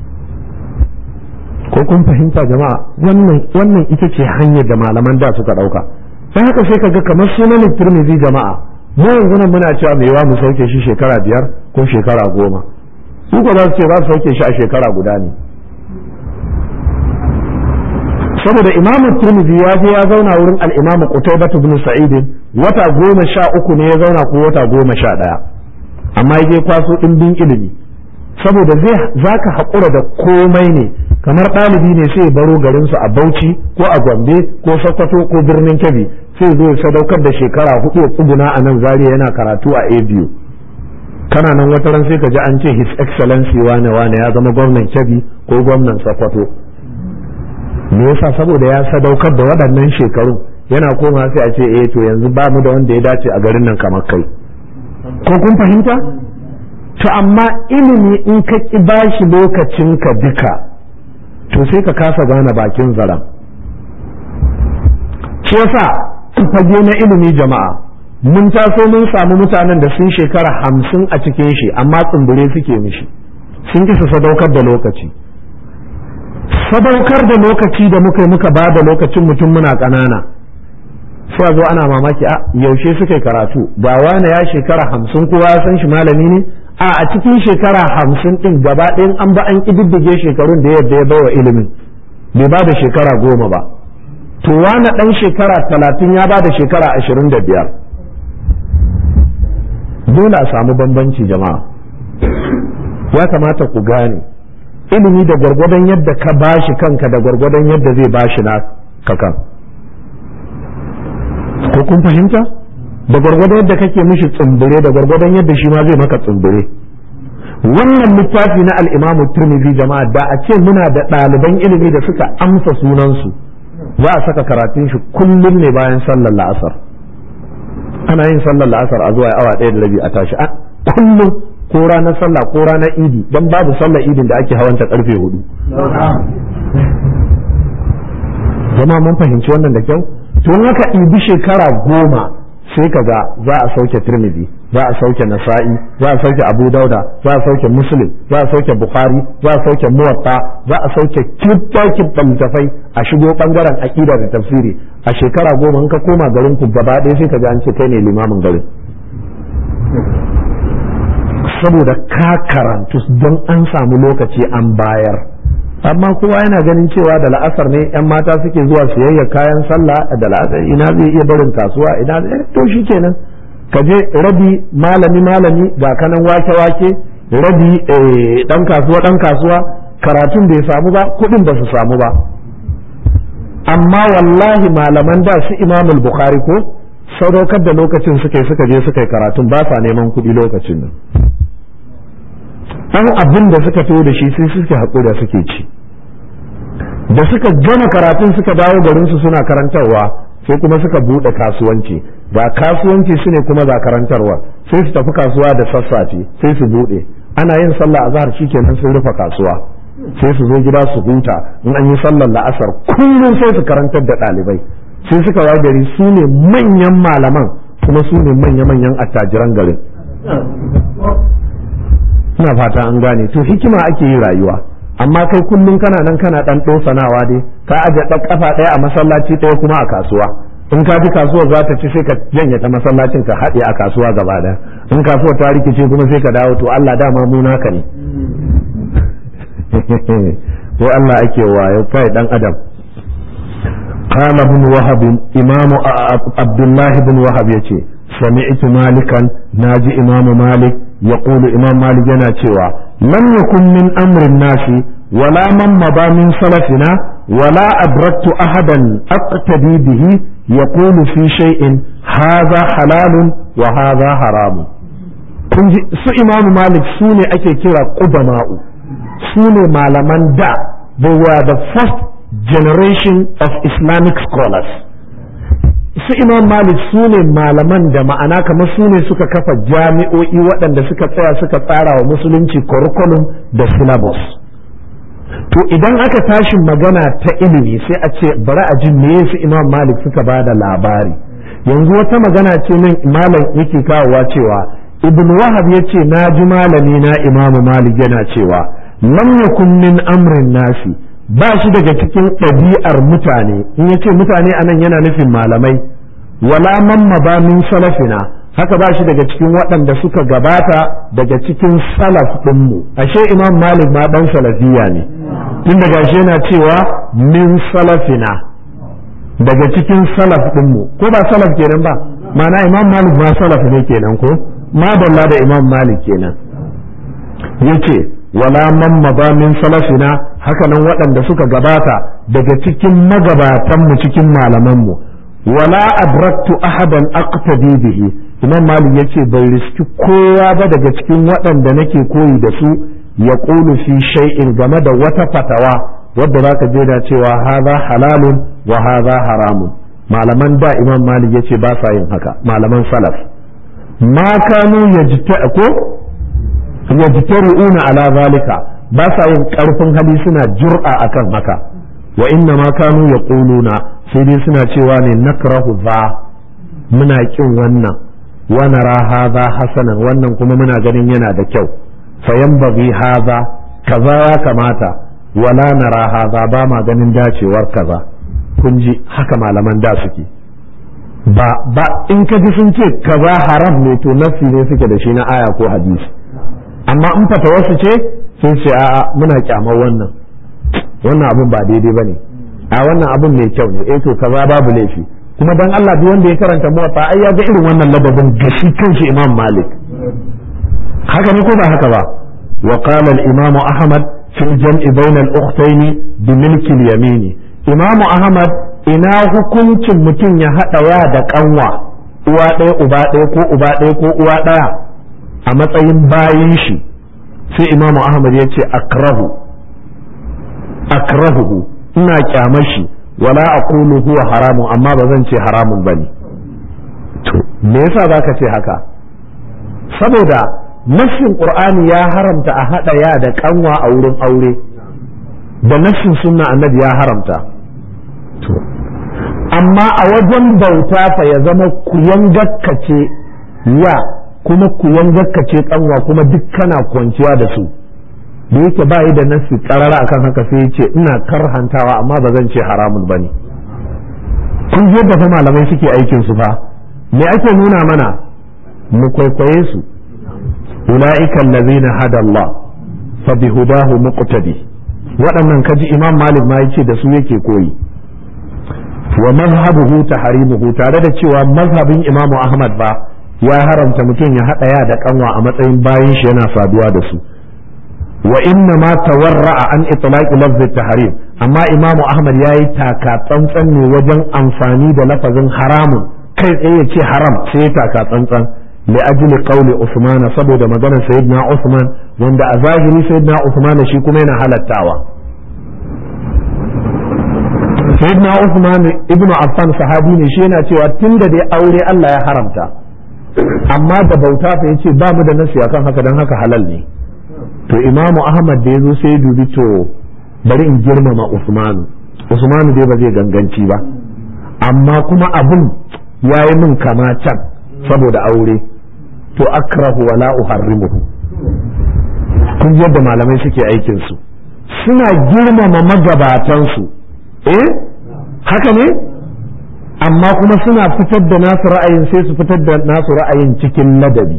ko kun fahimta jama'a wannan wannan ita ce hanyar da malaman da suka dauka dan haka sai kaga kamar sunan Tirmidhi jama'a mu yanzu nan muna cewa mai yawa mu sauke shi shekara biyar ko shekara goma su ko za su ce za su sauke shi a shekara guda ne saboda imamu Tirmidhi ya je ya zauna wurin al-imamu Qutaybah ibn Sa'id wata goma sha uku ne ya zauna ko wata goma sha ɗaya amma ya je kwaso ɗimbin ilimi saboda zai zaka haƙura da komai ne kamar ɗalibi ne sai baro garinsu a Bauchi ko a Gombe ko Sokoto ko birnin Kebbi sai zo ya sadaukar da shekara hudu ya tsuguna a nan Zaria yana karatu a ABU kana nan wata ran sai ka ji an ce his excellency wane wane ya zama gwamnan Kebbi ko gwamnan Sokoto me yasa saboda ya sadaukar da waɗannan shekaru yana koma sai a ce eh to yanzu ba mu da wanda ya dace a garin nan kamar kai ko kun fahimta to amma ilimi in ka ki bashi lokacinka duka to sai ka kasa gane bakin zaren shi yasa fage na ilimi jama'a mun taso mun samu mutanen da sun shekara hamsin a cikin shi amma tsumbure suke mishi sun kisa sadaukar da lokaci sadaukar da lokaci da muka yi muka ba da lokacin mutum muna ƙanana sai a zo ana mamaki a yaushe suka yi karatu ga wane ya shekara hamsin kowa ya san shi malami ne a a cikin shekara hamsin ɗin gaba ɗayan an ba an ƙididdige shekarun da yadda ya bawa ilimin bai ba da shekara goma ba to wane ɗan shekara talatin ya ba da shekara ashirin da biyar dole a samu bambanci jama'a ya kamata ku gane ilimi da gwargwadon yadda ka bashi kanka da gwargwadon yadda zai bashi na kakan ko kun fahimta da gwargwadon yadda kake mishi tsumbure da gwargwadon yadda shi ma zai maka tsumbure wannan littafi na al'imamu turmizi jama'a da a ce muna da ɗaliban ilimi da suka amsa sunansu za a saka karatun shi kullum ne bayan sallar la'asar ana yin sallar la'asar a zuwa awa ɗaya da rabi a tashi kullum ko ranar sallah ko ranar idi don babu sallar idin da ake hawanta karfe hudu jama'a mun fahimci wannan da kyau to haka ibi shekara goma sai ka ga za a sauke tirmidhi za a sauke nasa'i za a sauke abu dauda za a sauke muslim za a sauke bukhari za a sauke muwatta za a sauke kibbakin littafai a shigo bangaren aqida da tafsiri a shekara goma in ka koma garin ku gaba ɗaya sai ka ga an ce kai ne limamin garin saboda ka karantu don an samu lokaci an bayar amma kowa yana ganin cewa da la'asar ne yan mata suke zuwa siyayya kayan sallah da la'asar ina zai iya barin kasuwa ina zai to kenan ka je rabi malami malami ga kanan wake wake rabi dan kasuwa dan kasuwa karatun bai samu ba kuɗin ba su samu ba amma wallahi malaman da su imamul bukhari ko sadaukar da lokacin suka yi suka je suka yi karatun ba sa neman kuɗi lokacin nan an abin da suka to da shi sai suke haƙura suke ci da suka gama karatun suka dawo garinsu suna karantarwa sai kuma suka buɗe kasuwanci ga kasuwanci su ne kuma ga karantarwa sai su tafi kasuwa da sassafe sai su buɗe ana yin sallah azhar shikenan sun rufe kasuwa sai su zo gida su huta in an yi sallar la'asar kullum sai su karantar da ɗalibai sai suka waye gari su ne manyan malaman kuma su ne manya-manyan attajiran garin ina fata an gane to hikima ake yi rayuwa amma kai kullum kana nan kana dan sanawa dai ka aje ɗan kafa ɗaya a masallaci ɗaya kuma a kasuwa in ka ji kasuwar za ta ci sai ka janye ta masallacin ka haɗe a kasuwa gaba ɗaya in kasuwar ta rikice kuma sai ka dawo to Allah dama mu naka ne ko Allah ake wayo kai dan adam قال ابن وهب إمام عبد الله بن وهب يتي سمعت مالكا ناجي إمام مالك يقول إمام مالك ينا لم يكن من أمر الناس ولا من مضى من سلفنا ولا أدركت أحدا أقتدي به يقول في شيء هذا حلال وهذا حرام su imamu malik su ne ake kira ƙudama'u su ne malaman da they were the first generation of islamic scholars su imam malik su ne malaman da ma'ana kamar su ne suka kafa jami'o'i waɗanda suka tsaya suka tsara wa musulunci curriculum da syllabus to idan aka tashi magana ta ilimi sai a ce bari a ji me su imam malik suka ba da labari yanzu wata magana ce nan malam yake kawowa cewa ibn wahab ya ce na ji malami na imamu malik yana cewa lam yakun min amrin nasi ba shi daga cikin ɗabi'ar mutane in ya ce mutane anan yana nufin malamai wala man ba min salafina haka ba shi daga cikin waɗanda suka gabata daga cikin salaf ɗinmu ashe imam malik ma ɗan salafiya ne tun daga shi yana cewa min salafina daga cikin salaf ɗinmu ko ba salaf kenan ba ma'ana imam malik ma salaf ne kenan ko madalla da imam malik kenan yace wala man maba min salafina haka nan waɗanda suka gabata daga cikin magabatanmu cikin malamanmu wala adraktu ahadan aqtadi bihi imam malik yace bai riski kowa ba daga cikin waɗanda nake koyi da su ya qulu fi shay'in game da wata fatawa wadda zaka je da cewa hadha halalun wa hadha haramun malaman da imam malik yace ba sa yin haka malaman salaf ma kanu yajta ko yajtari'una ala zalika ba sa yin karfin hali suna jur'a akan haka wa inna ma kanu yaquluna sai dai suna cewa ne nakrahu za muna kin wannan wa nara hadha hasanan wannan kuma muna ganin yana da kyau fa yanbaghi hadha kaza ya kamata wala nara hadha ba ma ganin dacewar kaza kun ji haka malaman da suke ba ba in ka ji sun ce kaza haram ne to nafsi ne suke da shi na aya ko hadisi amma in fata wasu ce sun ce a'a muna kyamar wannan wannan abun ba daidai bane a wannan abun mai kyau ne eh to kaza babu laifi kuma dan Allah duk wanda ya karanta muwatta ai ya ga irin wannan ladabin gashi kanshi Imam Malik haka ne ko ba haka ba wa qala al-Imam Ahmad fi al-jam'i bayna al-ukhtayn bi milk al-yamin Imam Ahmad ina hukuncin mutum ya hada ya da kanwa uwa ɗaya uba ɗaya ko uba ɗaya ko uwa ɗaya a matsayin bayin shi sai imamu ahmad ya ce akrahu akrahuhu ina kyamar shi wala aqulu huwa haramun amma ba zan ce haramun bane to me yasa zaka ce haka saboda nassin qur'ani ya haramta a hada ya da kanwa a wurin aure da nassin sunna annabi ya haramta to amma a wajen bauta fa ya zama kuyan gakkace ya kuma ku ce kanwa kuma duk kana kwanciya da su da yake ba yi da nasi karara akan haka sai ce ina karhantawa amma ba zan ce haramun bane kun yadda fa malamai suke aikin su fa me ake nuna mana mu kwaikwaye su ulaika allazina hada Allah fa bihudahu muqtadi waɗannan kaji imam malik ma yace da su yake koyi wa mazhabuhu tahrimuhu tare da cewa mazhabin imamu ahmad ba ya haramta mutum ya haɗa ya da kanwa a matsayin bayan shi yana saduwa da su wa inna ma tawarra'a an itlaqi lafzi tahrim amma imam ahmad yayi taka tsantsan ne wajen amfani da lafazin haramun kai tsaye ya ce haram sai ya taka tsantsan li ajli qawli usman saboda maganar sayyidina usman wanda a zahiri sayyidina usman shi kuma yana halattawa sayyidina usman ibnu affan sahabi ne shi yana cewa tunda dai aure Allah ya haramta amma da bauta fa yace ba mu da nasi akan haka dan haka halal ne to imamu ahmad da ya zo sai dubi to bari in girmama usmanu usmanu dai ba zai ganganci ba amma kuma abun ya yi min kama can saboda aure to akrahu wala uharrimuhu kun ji yadda malamai suke aikin su suna girmama magabatansu eh haka ne amma kuma suna fitar da nasu ra'ayin sai su fitar da nasu ra'ayin cikin ladabi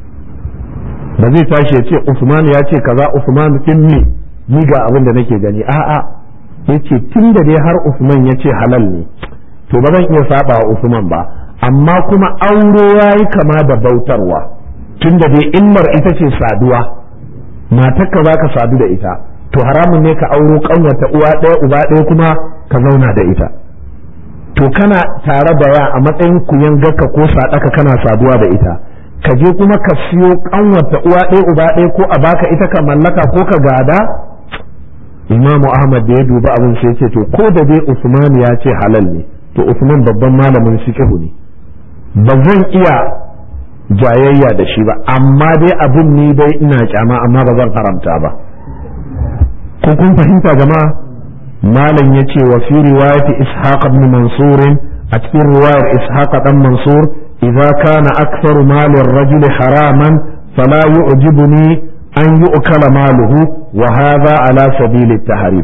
ba zai tashi ya ce Usman ya ce kaza Usman din ne ni ga abin da nake gani a'a yace tun da dai har Usman ya ce halal ne to ba zan iya saba wa Usman ba amma kuma aure yayi kama da bautarwa tun da dai ilmar ita ce saduwa matarka za ka sadu da ita to haramun ne ka auro ƙanwata uwa ɗaya uba ɗaya kuma ka zauna da ita to kana tare da ya a matsayin kuyan gaka ko sadaka kana saduwa da ita ka je kuma ka siyo kanwata uwa ɗaya uba ɗaya ko a baka ita ka mallaka ko ka gada imamu ahmad da ya duba abin sai ce to ko da dai usman ya ce halal ne to usman babban malamin fiqh ne ba zan iya jayayya da shi ba amma dai abin ni dai ina kyama amma ba zan haramta ba ko kun fahimta jama'a malam ya ce wa fi riwayati ishaq ibn mansur a cikin riwayar ishaq dan mansur idza kana aktharu mali ar-rajul haraman fala yu'jibuni an yu'kala maluhu wa hadha ala sabil at-tahrim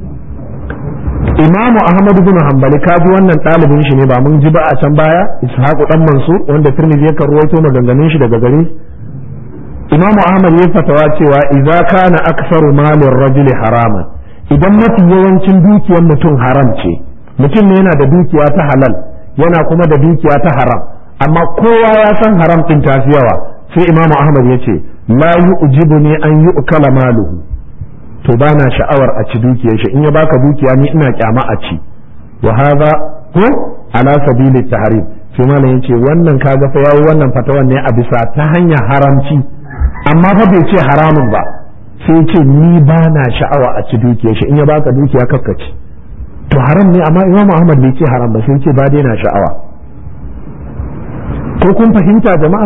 imamu ahmad bin hanbali kaji wannan ɗalibin shi ne ba mun ji ba a can baya ishaq dan mansur wanda tirmidhi ya karwaito maganganun shi daga gare imamu ahmad ya fatawa cewa idza kana aktharu mali ar-rajul haraman idan mafi yawancin dukiyar mutum haram ce mutum ne yana da dukiya ta halal yana kuma da dukiya ta haram amma kowa ya san haram din ta fi yawa sai imamu ahmad ya ce la yu'jibu ne an yi ukala maluhu to ba na sha'awar a ci dukiyar shi in ya baka dukiya ni ina kyama a ci wa hadha ko ala sabili tahrim sai malam yace wannan kaga fa yayi wannan fatawan ne a bisa ta hanyar haramci amma fa bai ce haramun ba sai ce ni ba na sha'awa a ci dukiyar shi in ya baka dukiya kakkaci to haram ne amma imam ahmad bai ce haram ba sai ce ba dai na sha'awa ko kun fahimta jama'a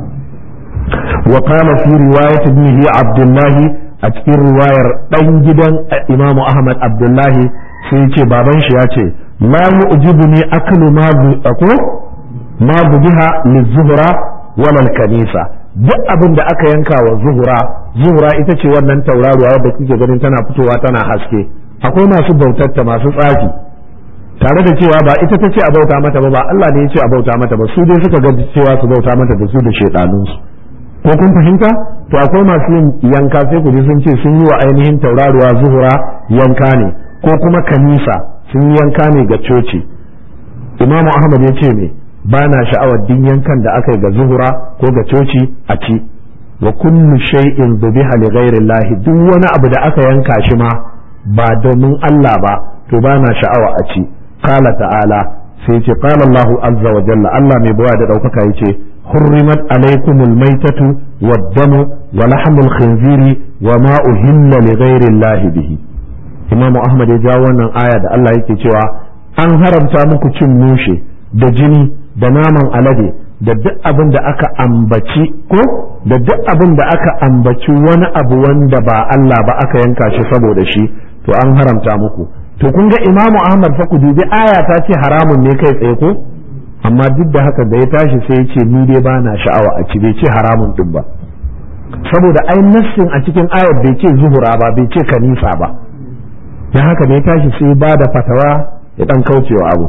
wa qala fi riwayat ibnihi abdullahi a cikin riwayar dan gidan imam ahmad abdullahi sai ce baban shi ya ce la yu'jibuni aklu ma ko ma biha lizuhra wala kanisa duk abin da aka yanka wa zuhura zuhura ita ce wannan tauraruwa wadda kuke ganin tana fitowa tana haske akwai masu bautatta masu tsafi tare da cewa ba ita ta ce a bauta mata ba ba Allah ne ya ce a bauta mata ba su dai suka ga cewa su bauta mata da su da shedanunsu ko kun fahimta to akwai masu yin yanka sai ku ji sun ce sun yi wa ainihin tauraruwa zuhura yanka ne ko kuma kanisa sun yi yanka ne ga coci imamu ahmad ya ce me ba na sha'awar din yankan da aka yi ga zuhura ko ga coci a ci wa kullu shay'in dhubiha li ghairi Allah duk wani abu da aka yanka shi ma ba domin Allah ba to ba na sha'awa a ci qala ta'ala sai ce qala Allah azza wa jalla Allah mai bawa da daukaka yace hurrimat alaykumul maitatu wad-damu wa lahmul khinziri wa ma uhilla li ghairi Allah bihi Imam Ahmad ya jawo wannan aya da Allah yake cewa an haramta muku cin mushe da jini da naman alade da duk abin da aka ambaci ko da duk abin da aka ambaci wani abu wanda ba Allah ba aka yanka shi saboda shi to an haramta muku to kun ga imamu ahmad fa ku dubi aya ta ce haramun ne kai tsaye ko amma duk da haka da ya tashi sai ya ce ni dai ba na sha'awa a ci bai ce haramun din ba saboda ai nassin a cikin ayar bai ce zuhura ba bai ce kanisa ba da haka da ya tashi sai ba da fatawa ya dan kaucewa abu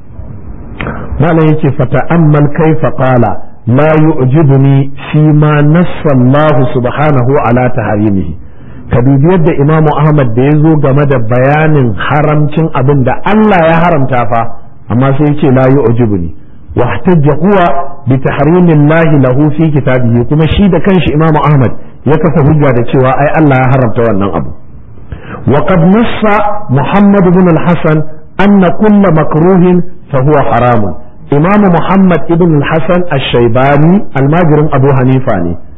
malam yake fata'ammal kaifa qala la yu'jibuni fi ma nassa Allah subhanahu ala taharimihi ka dubi yadda Imam Ahmad da ya zo game da bayanin haramcin abin da Allah ya haramta fa amma sai yake la yu'jibuni wa ihtajja huwa bi tahrimillahi lahu fi kitabihi kuma shi da kanshi Imam Ahmad ya kafa hujja da cewa ai Allah ya haramta wannan abu وقد نص محمد بن الحسن أن كل مكروه فهو حرام إمام محمد بن الحسن الشيباني الماجر أبو حنيفة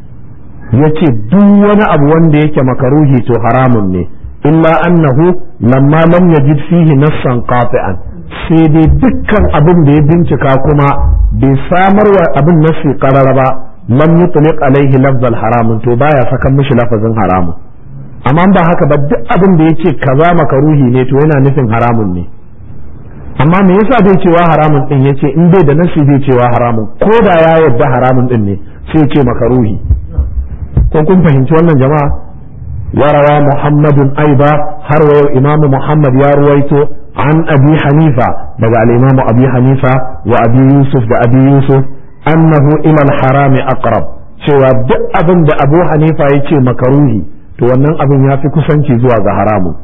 yace duk wani abu wanda yake makaruhi to haramun ne illa annahu lamma lam yajid fihi nassan qati'an sai dai dukkan abin da ya bincika kuma bai samar wa abin nasi qarara ba lam yutliq alaihi lafzal haramun to baya sakan mishi lafazin haramun amma ba haka ba duk abin da yake kaza makaruhi ne to yana nufin haramun ne amma me yasa bai cewa haramun din yace in bai da nasi bai cewa haramun ko da ya yarda haramun din ne sai ce makaruhi ko kun fahimci wannan jama'a warawa muhammadun aiba har wa yau imamu muhammad ya ruwaito an abi hanifa daga al-imamu abi hanifa wa abi yusuf da abi yusuf annahu ila al-harami aqrab cewa duk abin da abu hanifa yace makaruhi to wannan abin ya fi kusanci zuwa ga haramun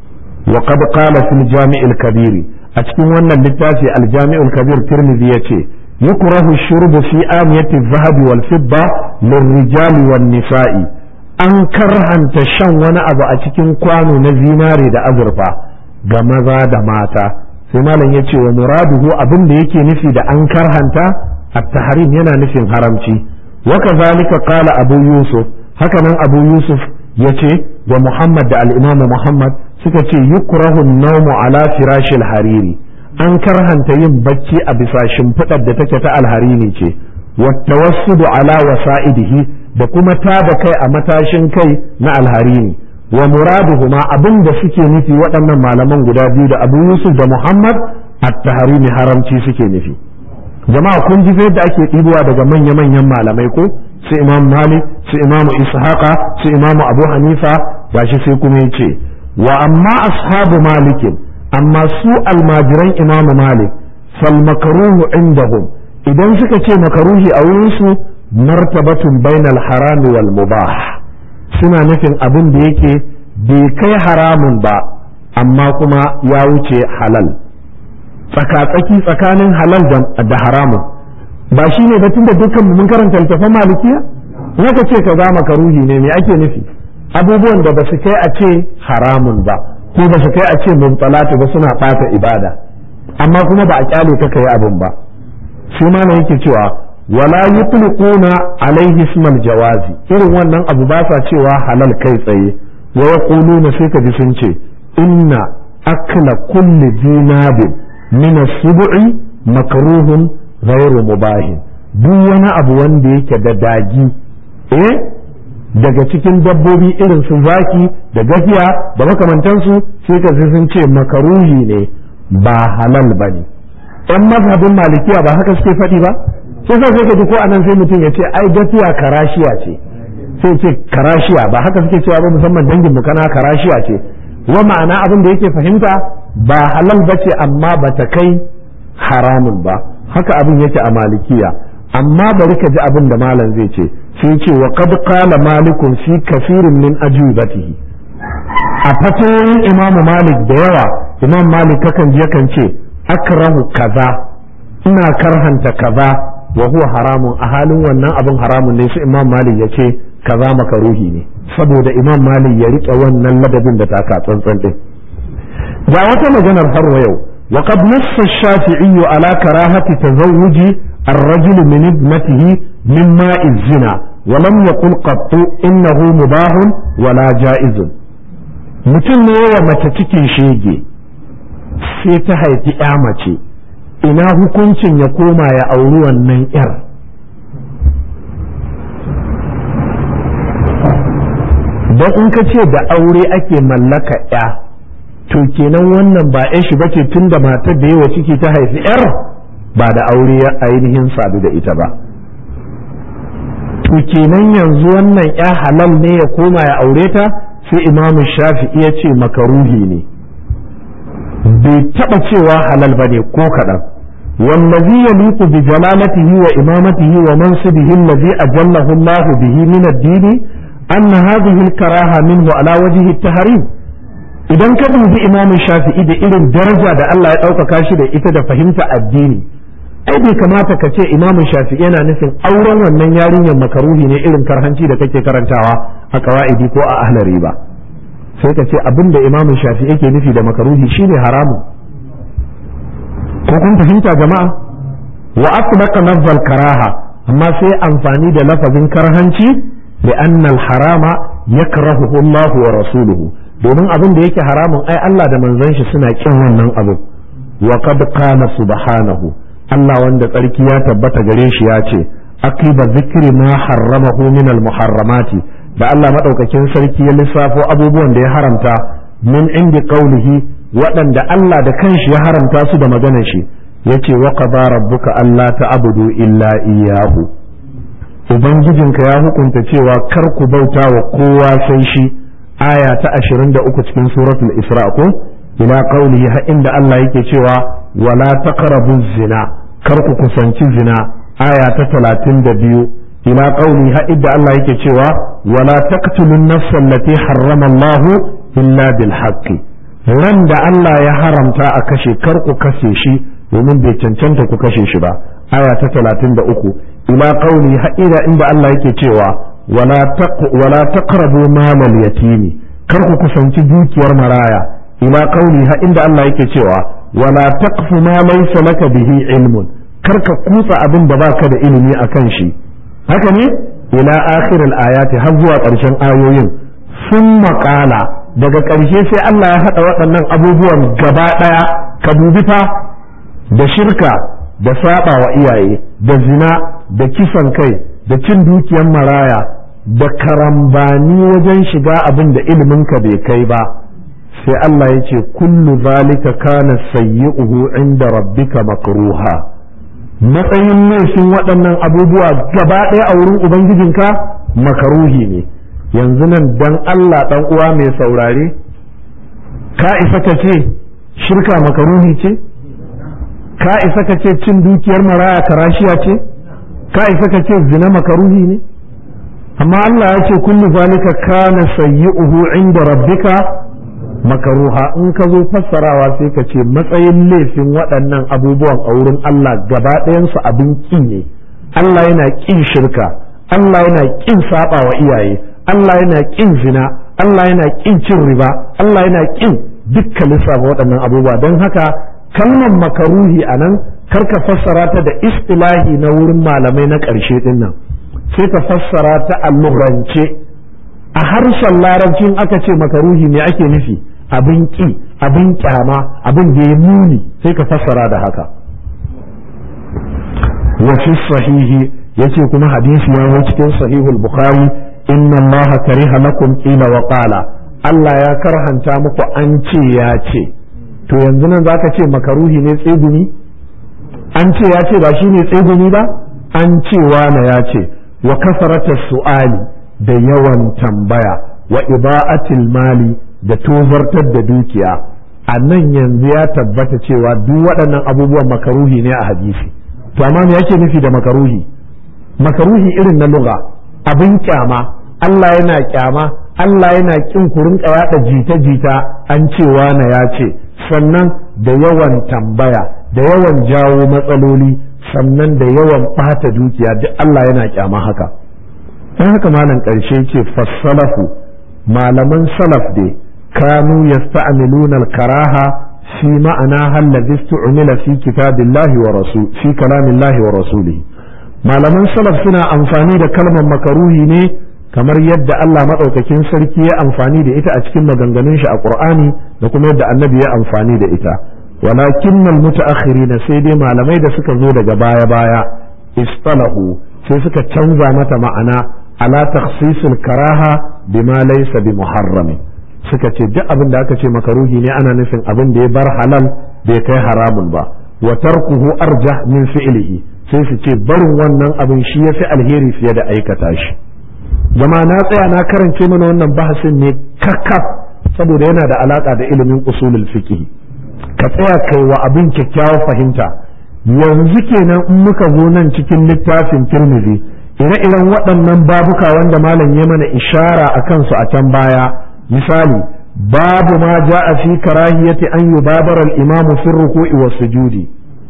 wa qad qala fil jami'il kabir a cikin wannan littafi al jami'ul kabir tirmidhi yace yukrahu shurbu fi amiyati adh-dhahab wal fidda lirrijal wan nisa'i an karhanta shan wani abu a cikin kwano na zinare da azurfa ga maza da mata sai malam yace wa muraduhu abin da yake nufi da an karhanta at-tahrim yana nufin haramci wa kazalika qala abu yusuf hakanan abu yusuf ya ce wa Muhammad da al'imamu Muhammad suka ce yukrahu naumu ala firashil hariri an karhanta yin bacci a bisa shimfiɗar da take ta alharini ce wata wasu ala wasa'idihi da kuma tada kai a matashin kai na alharini wa muraduhuma abin da suke nufi waɗannan malaman guda biyu da abu yusuf da muhammad at-tahrimi haramci suke nufi jama'a kun ji yadda ake ɗibowa daga manya-manyan malamai ko su imam malik su imam ishaqa su imam abu hanifa gashi sai kuma yace wa amma ashabu malikin amma su almajiran imam malik fal makruhu indahum idan suka ce makaruhi a wurin su martabatun bainal harami wal mubah suna nufin abin da yake bai kai haramun ba amma kuma ya wuce halal tsakatsaki tsakanin halal da haramun ba shi ne batun da dukkan mun karanta littafin malikiya naka ce ka zama karuhi ne me ake nufi abubuwan da ba su kai a ce haramun ba ko ba su kai a ce mubtalatu ba suna bata ibada amma kuma ba a kyale ka kai abin ba shi ma ne yake cewa wala yutliquna alaihi ismal jawazi irin wannan abu ba sa cewa halal kai tsaye wa yaquluna sai ka ji sun ce inna akla kulli dinabin min as-sub'i makruhun ghairu mubahin duk wani abu wanda yake da dagi eh daga cikin dabbobi irin su zaki da gafiya da makamantansu sai ka sun ce makaruhi ne ba halal ba ne ɗan mazhabin malikiya ba haka suke faɗi ba sai sa sai ka ji ko anan sai mutum ya ce ai gafiya karashiya ce sai ce karashiya ba haka suke cewa ba musamman dangin mu kana karashiya ce wa ma'ana abin da yake fahimta ba halal ba ce amma ba ta kai haramun ba haka abin yake a malikiya amma bari ka ji abin da malam zai ce sai ce wa qad qala malikun fi kafirin min ajubatihi a fatoyin imam malik da yawa imam malik kakan je kan ce akrahu kaza ina karhanta kaza wa huwa haramun a halin wannan abin haramun ne sai imam malik ya ce kaza makaruhi ne saboda imam malik ya rike wannan ladabin da taka tsantsan din ga wata maganar har wa yau وقد نص الشافعي على كراهة تزوج الرجل من ابنته من ماء الزنا ولم يقل قط إنه مباح ولا جائز mutum ne wa mace cikin shege sai ta haifi ya mace ina hukuncin ya koma ya auri wannan yar don in ka ce da aure ake mallaka ya to kenan wannan ba ya shi bace tun da matar da yawa ciki ta haifi yar ba da aure ya ainihin sadu da ita ba to kenan yanzu wannan ya halal ne ya koma ya aure ta sai imamu shafi'i ya ce makaruhi ne bai taba cewa halal ba ne ko kaɗan والذي يليق بجلالته وإمامته ومنصبه الذي أجله الله به من الدين أن هذه الكراهة منه على وجه التحريم idan ka dubi imamin shafi'i da irin daraja da Allah ya ɗaukaka shi da ita da fahimta addini ai bai kamata ka ce imamu shafi'i yana nufin auren wannan yarinyar makaruhi ne irin karhanci da kake karantawa a qawaidi ko a ahlari ba sai ka ce abin da imamu shafi'i yake nufi da makaruhi shine haramun ko kun fahimta jama'a wa asbaqa lafzal karaha amma sai amfani da lafazin karhanci bi annal harama yakrahuhu Allah wa rasuluhu domin abin da yake haramun ai Allah da manzon shi suna kin wannan abu wa qad qala subhanahu Allah wanda tsarki ya tabbata gare shi ya ce aqiba zikri ma harramahu min al muharramati da Allah madaukakin sarki ya lissafo abubuwan da ya haramta min indi qaulihi waɗanda Allah da kanshi ya haramta su da maganar shi yace wa qada rabbuka alla ta'budu illa iyyahu ubangijinka ya hukunta cewa kar ku bauta wa kowa sai shi aya ta 23 cikin suratul isra ko ila qaulihi har inda Allah yake cewa wala taqrabu zina kar ku kusanci zina aya ta 32 ila qaulihi har inda Allah yake cewa wala taqtulun nafsa allati harrama Allah illa bil haqqi ran da Allah ya haramta a kashe kar ku kashe shi domin bai cancanta ku kashe shi ba aya ta 33 ila qauli haƙira inda Allah yake cewa wala taq wala taqrabu malal yatimi kar ku kusanci dukiyar maraya ila qauli ha inda Allah yake cewa wala taqfu ma laysa laka bihi ilmun kar ka kutsa abin da baka da ilimi akan shi haka ne ila akhir al ayati har zuwa ƙarshen ayoyin summa qala daga ƙarshe sai Allah ya haɗa waɗannan abubuwan gaba ɗaya ka dubi fa da shirka da saba wa iyaye da zina da kisan kai da cin dukiyar maraya da karambani wajen shiga abin da iliminka bai kai ba sai Allah ya ce kullu zalika kana sayyi'uhu inda rabbika makruha matsayin laifin waɗannan abubuwa gaba ɗaya a wurin ubangijinka makaruhi ne yanzu nan dan Allah ɗan uwa mai saurare ka isa ka ce shirka makaruhi ce ka isa ka ce cin dukiyar maraya karashiya ce ka isa ka ce zina makaruhi ne amma Allah ya ce kullu zalika kana sayyi'uhu inda rabbika makaruha in ka zo fassarawa sai ka ce matsayin laifin waɗannan abubuwan a wurin Allah gaba ɗayansu abin ƙi ne Allah yana ƙin shirka Allah yana ƙin saba wa iyaye Allah yana ƙin zina Allah yana ƙin cin riba Allah yana ƙin dukkan lissafa waɗannan abubuwa don haka kalmar makaruhi a nan karka fassara ta da istilahi na wurin malamai na ƙarshe ɗin nan sai ka fassara ta allurance a harshen larabcin aka ce makaruhi me ake nufi abin ƙi abin ƙyama abin da ya muni sai ka fassara da haka wa fi sahihi yace kuma hadisi ya zo cikin sahihul bukhari inna allaha kariha lakum qila wa qala Allah ya karhanta muku an ce ya ce to yanzu nan zaka ce makaruhi ne tsegumi an ce ya ce ba shi ne tsegumi ba an ce na ya ce wa kasarata su'ali da yawan tambaya wa iba'atil mali da tozartar da dukiya a nan yanzu ya tabbata cewa duk waɗannan abubuwan makaruhi ne a hadisi to amma me yake nufi da makaruhi makaruhi irin na lugha abin kyama Allah yana kyama Allah yana kin ku rinka yaɗa jita-jita an cewa na ya ce sannan da yawan tambaya da yawan jawo matsaloli sannan da yawan ɓata dukiya duk Allah yana kyama haka don haka malam ƙarshe ce fassalafu malaman salaf dai kanu yasta'miluna al-karaha fi ma'ana hallazi istu'mila fi kitabillahi wa rasul fi kalamillahi wa rasulihi malaman salaf suna amfani da kalmar makaruhi ne kamar yadda Allah maɗaukakin sarki ya amfani da ita a cikin maganganun shi a Qur'ani da kuma yadda annabi ya amfani da ita walakin al mutaakhirina sai dai malamai da suka zo daga baya baya istalahu sai suka canza mata ma'ana ala takhsisul karaha bima laysa bi muharram suka ce duk abin da aka ce makaruhi ne ana nufin abin da ya bar halal bai kai haramun ba wa tarkuhu arjah min fi'lihi sai su ce barin wannan abin shi yafi alheri fiye da aikata shi jama na tsaya na karance mana wannan bahasin ne kakkaf saboda yana da alaka da ilimin usulul fiqh ka tsaya kai wa abin kyakkyawar fahimta yanzu kenan in muka zo nan cikin littafin Tirmidhi ire-iren waɗannan babuka wanda malam ya mana ishara a kansu a can baya misali babu ma ja'a fi karahiyati an yubabara al-imam fi ruku'i was sujudi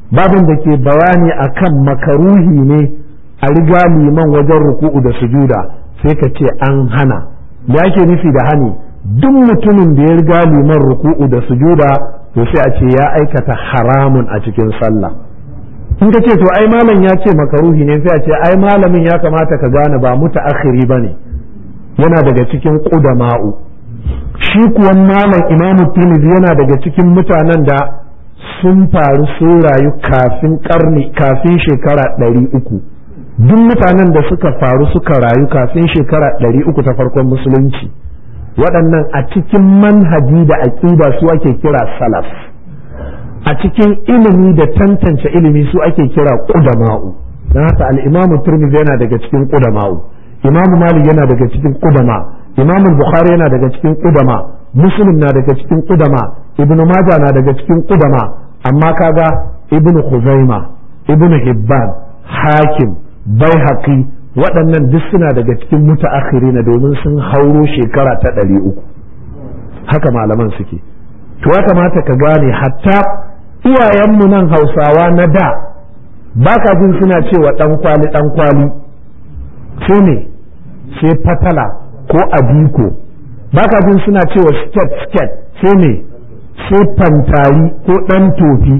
babin da ke bayani akan makaruhi ne a riga liman wajen ruku'u da sujuda sai ka ce an hana me ake nufi da hani duk mutumin da ya riga liman ruku'u da sujuda to sai a ce ya aikata haramun a cikin sallah in ka ce to ai malam ya ce makaruhi ne sai a ce ai malamin ya kamata ka gane ba mutaakhiri bane yana daga cikin qudama'u shi kuwa malam imamu tirmidhi yana daga cikin mutanen da sun faru sun rayu kafin karni kafin shekara ɗari uku duk mutanen da suka faru suka rayu kafin shekara ɗari uku ta farkon musulunci waɗannan a cikin manhaji da aƙida su ake kira salaf a cikin ilimi da tantance ilimi su ake kira ƙudama'u don haka al'imamu turmizi yana daga cikin ƙudama'u imamu malik yana daga cikin ƙudama imamu bukhari yana daga cikin ƙudama muslim na daga cikin ƙudama ibnu majah na daga cikin ƙudama amma kaga ibnu khuzaima ibnu hibban hakim baihaqi waɗannan duk suna daga cikin mutaakhirina domin sun hauro shekara ta ɗari uku haka malaman suke to ya kamata ka gane hatta iyayenmu nan hausawa na da ba ka jin suna cewa ɗan kwali ɗan kwali sai ne sai fatala ko abiko ba ka jin suna cewa sket sket sai ne sai fantari ko ɗan tofi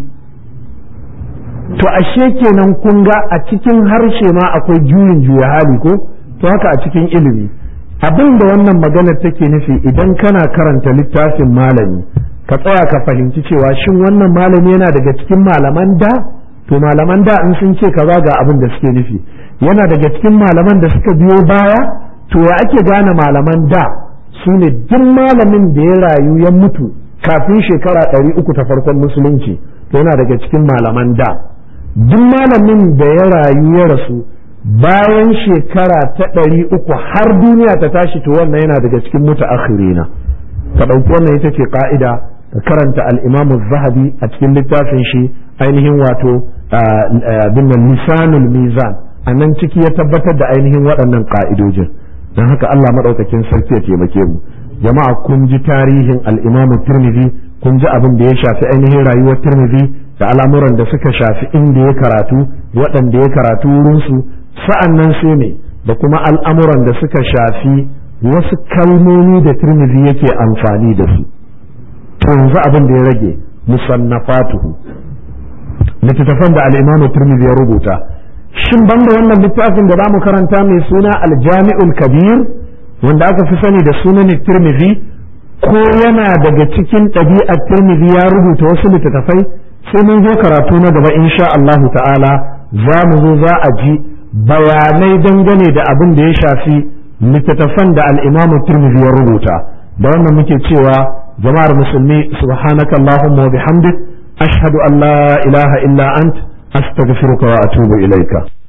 to ashe kenan kun ga a cikin harshe ma akwai juyin juya hali ko to haka a cikin ilimi abin da wannan maganar take nufi idan kana karanta littafin malami ka tsaya ka fahimci cewa shin wannan malami yana daga cikin malaman da to malaman da in sun ce kaza ga abin da suke nufi yana daga cikin malaman da suka biyo baya to ya ake gane malaman da su ne duk malamin da ya rayu ya mutu kafin shekara ɗari uku ta farkon musulunci to yana daga cikin malaman da duk malamin da ya rayu ya rasu bayan shekara ta ɗari uku har duniya ta tashi to wannan yana daga cikin mutaakhirina ka ɗauki wannan ita ce ƙa'ida ka karanta al'imamu zahabi a cikin littafin shi ainihin wato binnan lisanul mizan a nan ciki ya tabbatar da ainihin waɗannan ƙa'idojin don haka Allah maɗaukakin sarki ya taimake mu jama'a kun ji tarihin al'imamu turmizi kun ji abin da ya shafi ainihin rayuwar turmizi da al'amuran da suka shafi inda ya karatu waɗanda ya karatu wurinsu sa'an nan sai ne da kuma al'amuran da suka shafi wasu kalmomi da turmizi yake amfani da su to yanzu abin da ya rage musannafatuhu littattafan da al'imamu turmizi ya rubuta shin banda wannan littafin da zamu karanta mai suna aljami'ul kabir wanda aka fi sani da sunan turmizi ko yana daga cikin ɗabi'ar turmizi ya rubuta wasu littattafai sai mun zo karatu na gaba insha Allahu ta'ala za mu zo za a ji bayanai dangane da abin da ya shafi littattafan da al'imamu turmizi ya rubuta da wannan muke cewa jama'ar musulmi subhanaka Allahumma wa bihamdik ashhadu an la ilaha illa ant astaghfiruka wa atubu ilaika